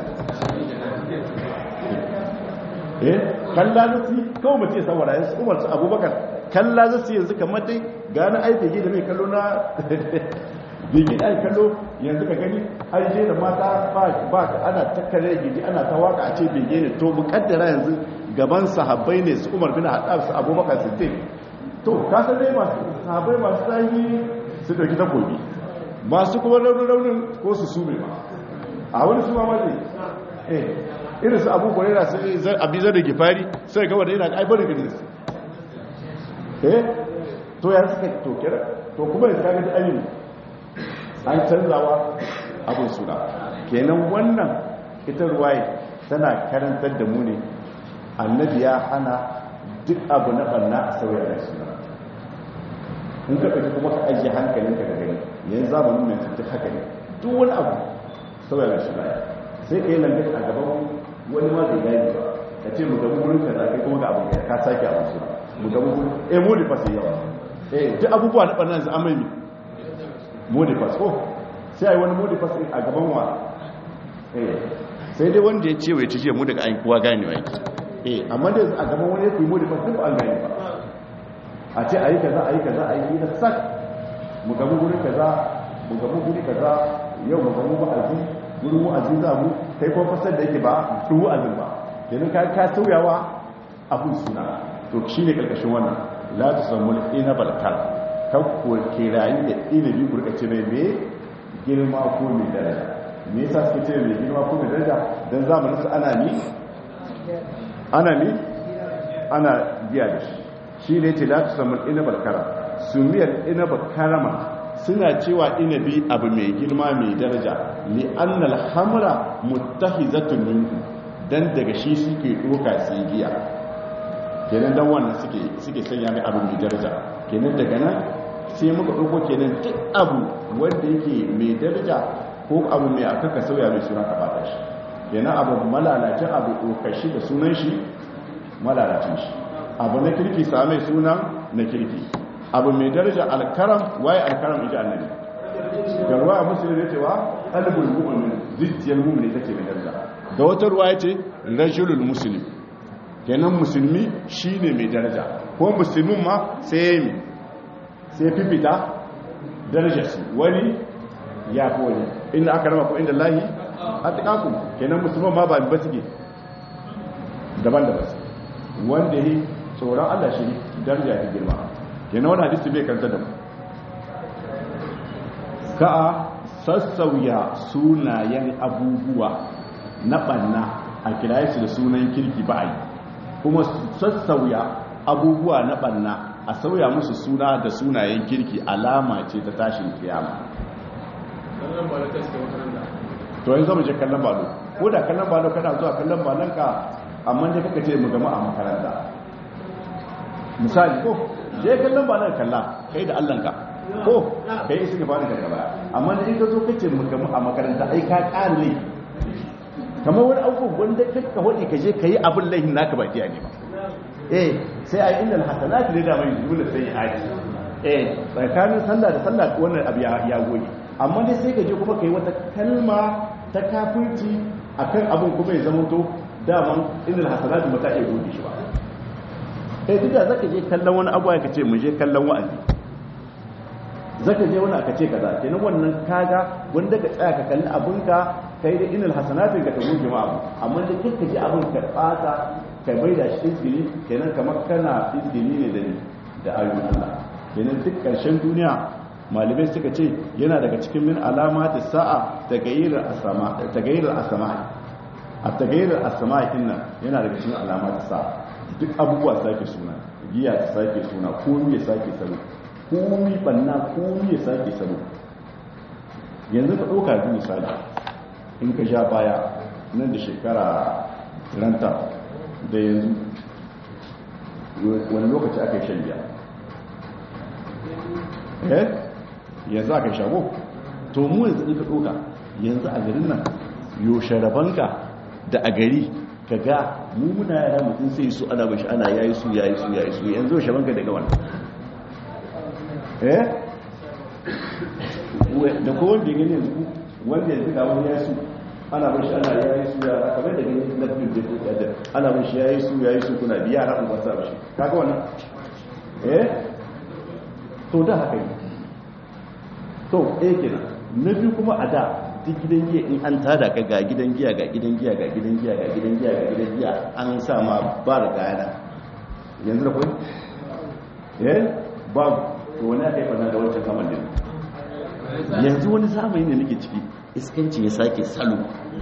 eh kalla zasu kawai mace saboda yanzu umar su abubakar kalla zasu yanzu kamar dai gane ai bege da mai kallo na bege ai kallo yanzu ka gani ai je da mata ba ana takkare gidi ana ta waka a ce bege ne to mukaddara yanzu gaban sahabbai ne su umar bin haɗar su abubakar siddiq to kasar dai masu sahabai masu tsayi su dauki takobi masu kuma raunin ko su sume ma a wani su ma zai eh irin su abu kwarera su abizar da gifari sai kawai da yana aibar da su eh to ya suka to kira to kuma yanzu kaga da ayyuni an canzawa abin suna kenan wannan ita ruwaye tana karantar da mu ne annabi ya hana duk abu na banna a sauya da suna in ka ɗauki kuma ka ajiye hankalinka da gani yanzu zamanin mai duk haka ne duk wani abu sauya da suna sai ka yi lambe a gaban wani ma zai gani ba ka ce mu gabu wurin ka kai kuma ga abin ka sake abin suna mu gabu wurin eh mu da fasa yawa eh duk abubuwa na ɓannan su amai modifas ko sai a yi wani modifas a gaban wa sai dai wanda ya ce wai ta ce mu daga aikuwa gane wa yake eh amma da a gaban wani ya fi modifas duk an gane ba a ce a yi kaza a yi kaza a yi na sak mu gabu guri kaza mu gabu guri kaza yau mu gabu wa'azi gurin wa'azi za mu kai kuma fasar da yake ba duk wa'azin ba yanzu ka ka sauyawa abun suna to shine karkashin wannan la tusammul inabal kal kan ko kirayi da inabi kurkace mai me girma ko mai daraja me yasa suke ce mai girma ko mai daraja dan zamanin su ana ni ana ni ana biya da shi shi ne ce la tusammul inabal kara sumiyar inabal karama suna cewa inabi abu mai girma mai daraja li annal hamra muttahizatun minhu dan daga shi suke doka su giya kenan dan wannan suke suke sanya mai abu mai daraja kenan daga nan sai muka ɗauko kenan duk abu wanda yake mai daraja ko abu mai aka ka sauya mai suna ka bata shi kenan abu malalacin abu ɗaukashi da sunan shi malalacin shi abu na kirki same sunan na kirki abu mai daraja alkaram waye alkaram ita annabi garwa a musulun ya cewa ɗalibul mu'min zuciyar mu'min ita ce mai daraja da wata ruwa ya ce rajulul musulmi kenan musulmi shine mai daraja ko musulmin ma sai ya sai fifita darajarsu wani ya fi wani inda aka rama ko inda lahi a tukakun kenan musulman ma ba ba suke daban-daban su wanda yi tsoron allah shi daraja ta girma kenan wani hadisi bai kanta da mu ka a sassauya sunayen abubuwa na ɓanna a kiraye su da sunan kirki ba a yi kuma sassauya abubuwa na ɓanna a sauya musu suna da sunayen kirki alama ce ta tashin kiyama to yanzu mu je kallon balo ko da kallon balo kana zuwa kallon balon ka amma dai kaka ce mu gama a makaranta misali ko je kallon balon kalla kai da Allah ka ko kai isi gaba da gaba amma da in ka zo kace mu gama a makaranta ai ka kare kamar wani abubuwan wanda kakka wadi ka je ka yi abin laihin naka ba kiya ne ba eh sai a inda hasanatu ne da mai jumla sai ya aji eh tsakanin sallah da sallah wannan abu ya goge amma dai sai ka je kuma kai wata kalma ta kafirci akan abin kuma ya zama to daman inda hasanatu ba ta iya goge shi ba eh duk da zaka je kallon wani abu ka ce mu je kallon wa'azi zaka je wani aka ce kaza kenan wannan kaga wanda ka tsaya ka kalli abinka kai da inal hasanatin ka ta goge ma abu amma da kika ji abin ka fata ka bai da shi izgili kenan kamar kana izgili ne da da ayoyin Allah kenan duk karshen duniya malamai suka ce yana daga cikin min alamati sa'a tagayyirul asama tagayyirul asama a tagayyirul asama inna yana daga cikin alamati sa'a duk abubuwa sake suna giya ta sake suna komai ya sake salo komai banna komai ya sake salo yanzu ka ɗauka yanzu misali in ka sha baya nan da shekara ranta da yanzu wani lokaci aka yi shan biya eh yanzu aka yi shago to mu yanzu in ka ɗoka yanzu a garin nan yaushe rabanka da a gari ka ga mu muna yara mutum sai su ana bashi ana yayi su yayi su yayi su yanzu yaushe banka daga wannan eh da ko wanda ya gani yanzu wanda yanzu ga wani yayi su ana bashi ana yayi su yara kamar da gani na bin da da ana bashi yayi su yayi su kuna biya ra ba sa bashi kaga wannan eh to da haka ne to eh kenan na biyu kuma a da duk gidan giya in an tada ka ga gidan giya ga gidan giya ga gidan giya ga gidan giya ga gidan giya an sa ma ba da gayana yanzu da kwai eh babu to wani aka yi fana da wancan saman din yanzu wani zamani ne nake ciki iskanci ya sake salo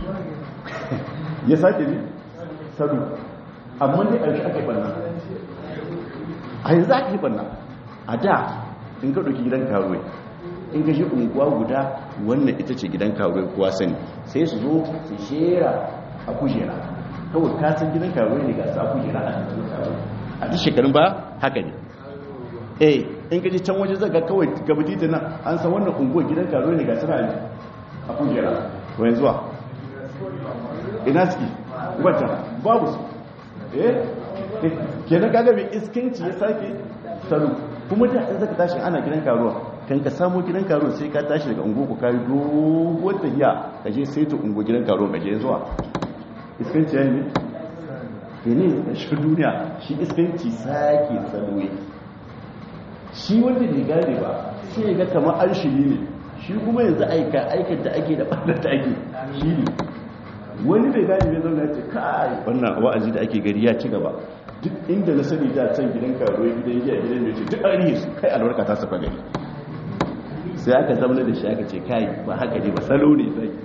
ya sake ne salo amma ne a shi aka yi fana a yanzu aka yi fana a da in ka ɗauki gidan karuwai in ka shi unguwa guda wannan ita ce gidan karuwai kowa sani sai su zo su shera a kujera kawai kasan gidan karuwai ne ga su a kujera a cikin karuwai a duk shekarun ba haka ne eh in ka ji can waje zaga kawai gabati ta nan an san wannan unguwa gidan karuwai ne ga su a kujera to yanzu wa ina suke wata babu su eh kenan kaga mai iskanci ya sake salo kuma da in zaka tashi ana gidan karuwa kan ka samu gidan karuwa sai ka tashi daga ungo ku kai doguwar tafiya ka je sai ta ungo gidan karuwa ka je zuwa iskanci yayi ne ne shi duniya shi iskanci sake salo yake shi wanda bai gane ba sai ga kamar arshili ne shi kuma yanzu aika aikar da ake da ɓallar da ake shi ne wani bai gane bai zauna ce kai wannan wa'azi da ake gari ya ci gaba duk inda na sani da can gidan karuwa gidan giya gidan mai ce duk an rihe su kai albarka ta saka gari sai aka zama da shi aka ce kai ba haka ne ba salo ne sai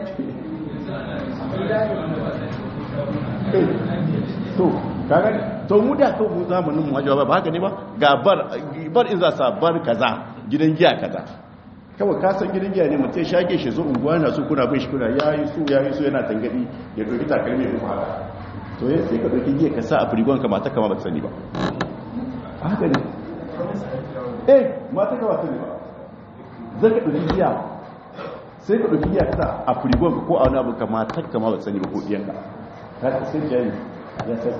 to kaga to mu da kan mu zamanin mu hajawa ba haka ne ba ga bar bar in za sa bar kaza gidan giya kaza kawai ka san gidan giya ne mutum shage shi zo unguwa na su kuna bin shi kuna yayi su yayi su yana tangadi ya doki takalmi ya haka to ya sai ka doki giya ka sa a firigon ka mata kama ba ta sani ba haka ne eh mata kama sani ba zaka doki giya sai ka doki giya ka sa a firigon ka ko a wani abu ka mata kama ba ta sani ba ko diyanka ka sai jari ya sai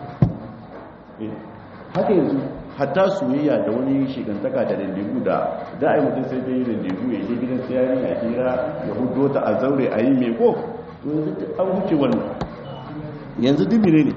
haka yanzu hatta soyayya da wani shigantaka da dandigu da da ai mutum sai dai dandigu ya je gidan siyari a kira ya hudo ta a zaure a yi mai ko yanzu duk an wuce wannan yanzu dimine ne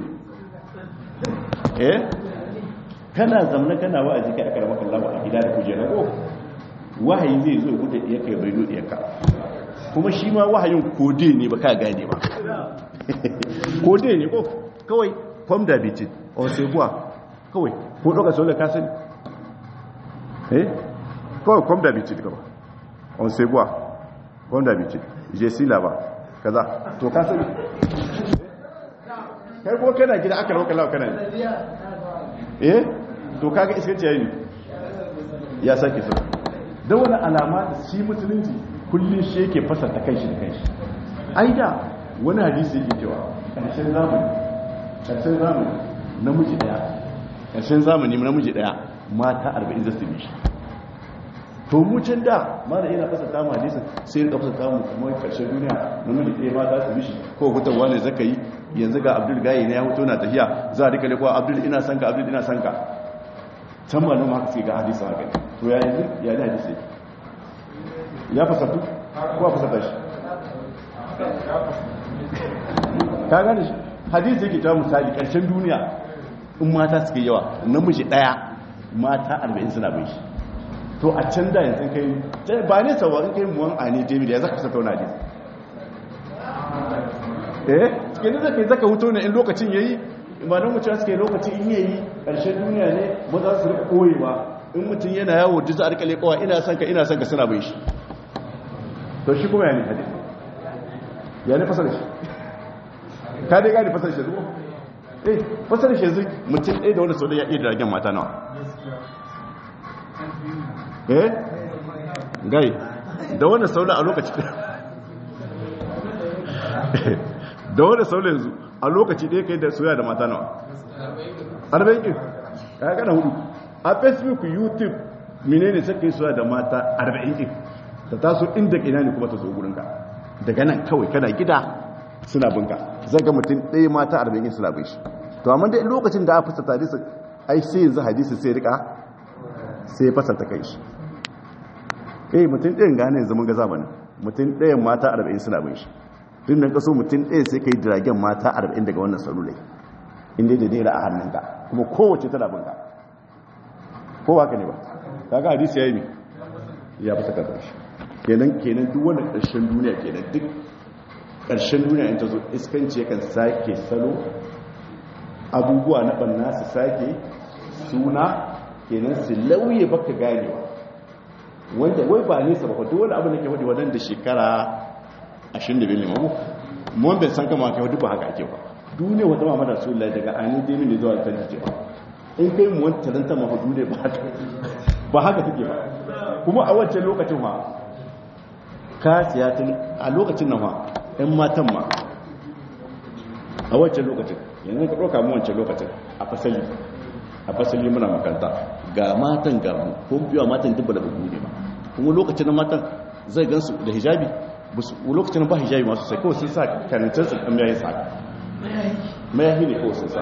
eh kana zamna kana wa'azi kai aka ramaka Allah a gida da kujera ko wahayi zai zo gudu diyar kai bai dodiyar ka kuma shi ma wahayin kode ne ba ka gane ba kode ne ko kawai kwam da bitin on sai buwa kawai ko ɗauka sau da kasan eh kawai kwam da bitin kawai on sai buwa kwam da bitin je sila ba kaza to kasan kai ko kana gida aka rauka lau kana eh to kaga iskanci yayi ya sake sau don wani alama da shi musulunci kullum shi yake fasarta kanshi da kanshi ai da wani hadisi yake cewa ƙarshen zamani ƙarshen zamani namiji daya ƙarshen zamani namiji daya mata 40 zasu bi shi to mu can da mara yana fasa tamu hadisin sai rika fasa tamu kuma ƙarshen duniya namiji ɗaya mata su bi shi ko hutarwa ne zaka yi yanzu ga abdul gayi ne ya hutu na tafiya za a rika lekuwa abdul ina sanka abdul ina sanka can ma nan haka sai ga hadisi haka to ya yanzu ya ne hadisi ya fasatu ko a fasata shi ka gane shi hadisi yake ta misali ƙarshen duniya in mata suke yawa namiji ɗaya mata arba'in suna bai shi to a can da yanzu kai ba ne sawa in kai muwan a ne jami'a ya zaka saka wani hadisi eh cikin da zaka yi zaka huto ne in lokacin yayi ba don mutum suke lokacin in yayi ƙarshen duniya ne ba za su rika koyewa in mutum yana yawo duk za a rika leƙawa ina son ka ina son ka suna bai shi to shi kuma ya ne hadisi ya ne fasar shi ka dai gani fasar shi zuwa eh fasar shi zuwa mutum ɗaya da wanda sau da ya iya diragen mata nawa eh gai da wanda sau a lokaci da wanda sau yanzu a lokaci ɗaya kai da soya da mata nawa arba'in ƙin ya gana hudu a facebook youtube menene sai kai soya da mata arba'in ƙin ta taso inda ina ne kuma ta zo gurinka daga nan kawai kana gida suna binka zai ga mutum ɗaya mata arba'in suna bin shi to amma dai lokacin da a fasa hadisi ai sai yanzu hadisi sai rika sai fasa ta kai shi eh mutum ɗayan gane yanzu mun ga zamanin mutum ɗayan mata arba'in suna bin shi tun da kaso mutum ɗaya sai kai jiragen mata arba'in daga wannan salulai inda da naira a hannunka kuma kowace tana binka ko haka ne ba kaga hadisi yayi ne ya fasa ka shi kenan kenan duk wannan ƙarshen duniya kenan duk ƙarshen duniya in ta zo iskanci yakan sake salo abubuwa na ɓanna su sake suna kenan su lauye baka ganewa wanda wai ba nesa ba duk wani abu da ke wadda wadanda da shekara 25 limamu mun bai san kama kai wadda ba haka ake ba duniya wata mama da su lai daga ainihin dai mini zuwa ta ce ba in kai mu wani talanta mafa duniya ba haka ba haka take ba kuma a wancan lokacin ma ka siya tun a lokacin nan ma ɗan matan ma a wancan lokacin yanzu ka ɗauka mu wancan lokacin a fasali a fasali muna makaranta ga matan ga mu ko biya matan dubba da bugu ne ba kuma lokacin na matan zai gansu da hijabi lokacin ba hijabi masu sai kawai sun sa karancin su ɗan yayin sa mayahi ne kawai sun sa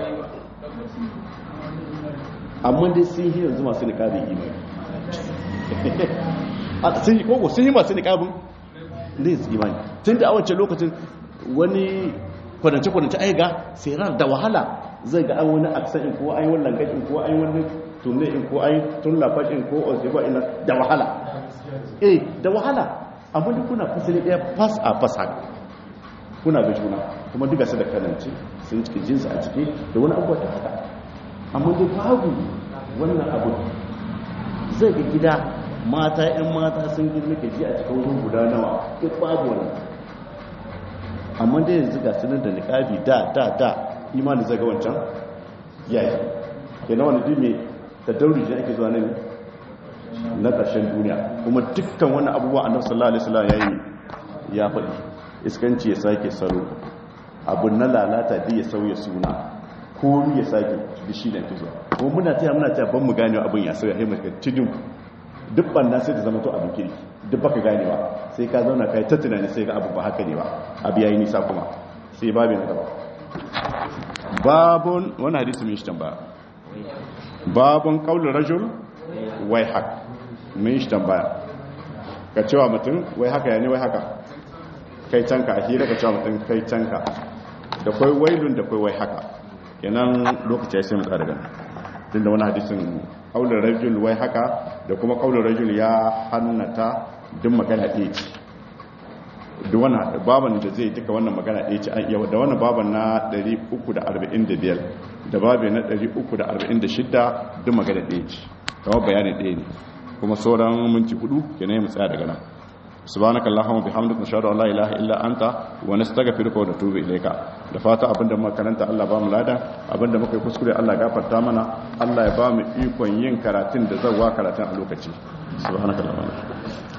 amma dai sun yi yanzu masu niƙabin imani sun yi koko sun yi masu niƙabin da yanzu imani tun da a wancan lokacin wani kwadance-kwadance aiga sai ran da wahala zai ga an wani aksan in ko an yi wani langashin ko an yi wani tunne in ko an yi tun lafashin ko osibo ina da wahala eh da wahala amma duk kuna fasali ɗaya fas a fas haka kuna ga juna kuma duka su da kanance sun ciki jinsu a ciki da wani abubuwa ta haka amma dai babu wannan abu zai ga gida mata 'yan mata sun girma ke ji a cikin wurin guda nawa duk babu wannan amma dai yanzu ga sunan da niƙabi da da da imani zai ga wancan yayi ke na wani dime da dauri ake zuwa nan na ƙarshen duniya kuma dukkan wani abubuwa annabi sallallahu alaihi wasallam yayi ya faɗi iskanci ya sake salo abun na lalata da ya sauya suna ko ya sake bishi da kizo kuma muna taya muna taya ban mu gane abin ya sauya sai mu tidin duk banna sai da zama to abin kirki duk baka ganewa sai ka zauna kai ta tunani sai ga abu ba haka ne ba abu yayi nisa kuma sai babin gaba babun wani hadisi mai shi tambaya babun qaulur rajul wai haka mai shi tambaya ka cewa mutum wai haka ya ne wai haka kai canka a hira ka cewa mutum kai canka da kwai wailun da kwai wai haka kenan lokaci ya sai mu tsara gani tun da wani hadisin kaular rajul wai haka da kuma kaular rajul ya hannata duk magana ɗaya ce da wani baban da zai duka wannan magana ɗaya ce an iya da wani baban na 345 da baban na 346 duk magana ɗaya ce kawai bayani ɗaya ne kuma sauran minti hudu kenan mu tsaya daga nan subhanaka allahumma bihamdika nashhadu an la ilaha illa anta wa nastaghfiruka wa natubu ilayka da fata abinda muka karanta Allah ba mu lada abinda muka yi kuskure Allah gafarta mana Allah ya ba mu ikon yin karatun da zawa karatun a lokaci subhanaka allahumma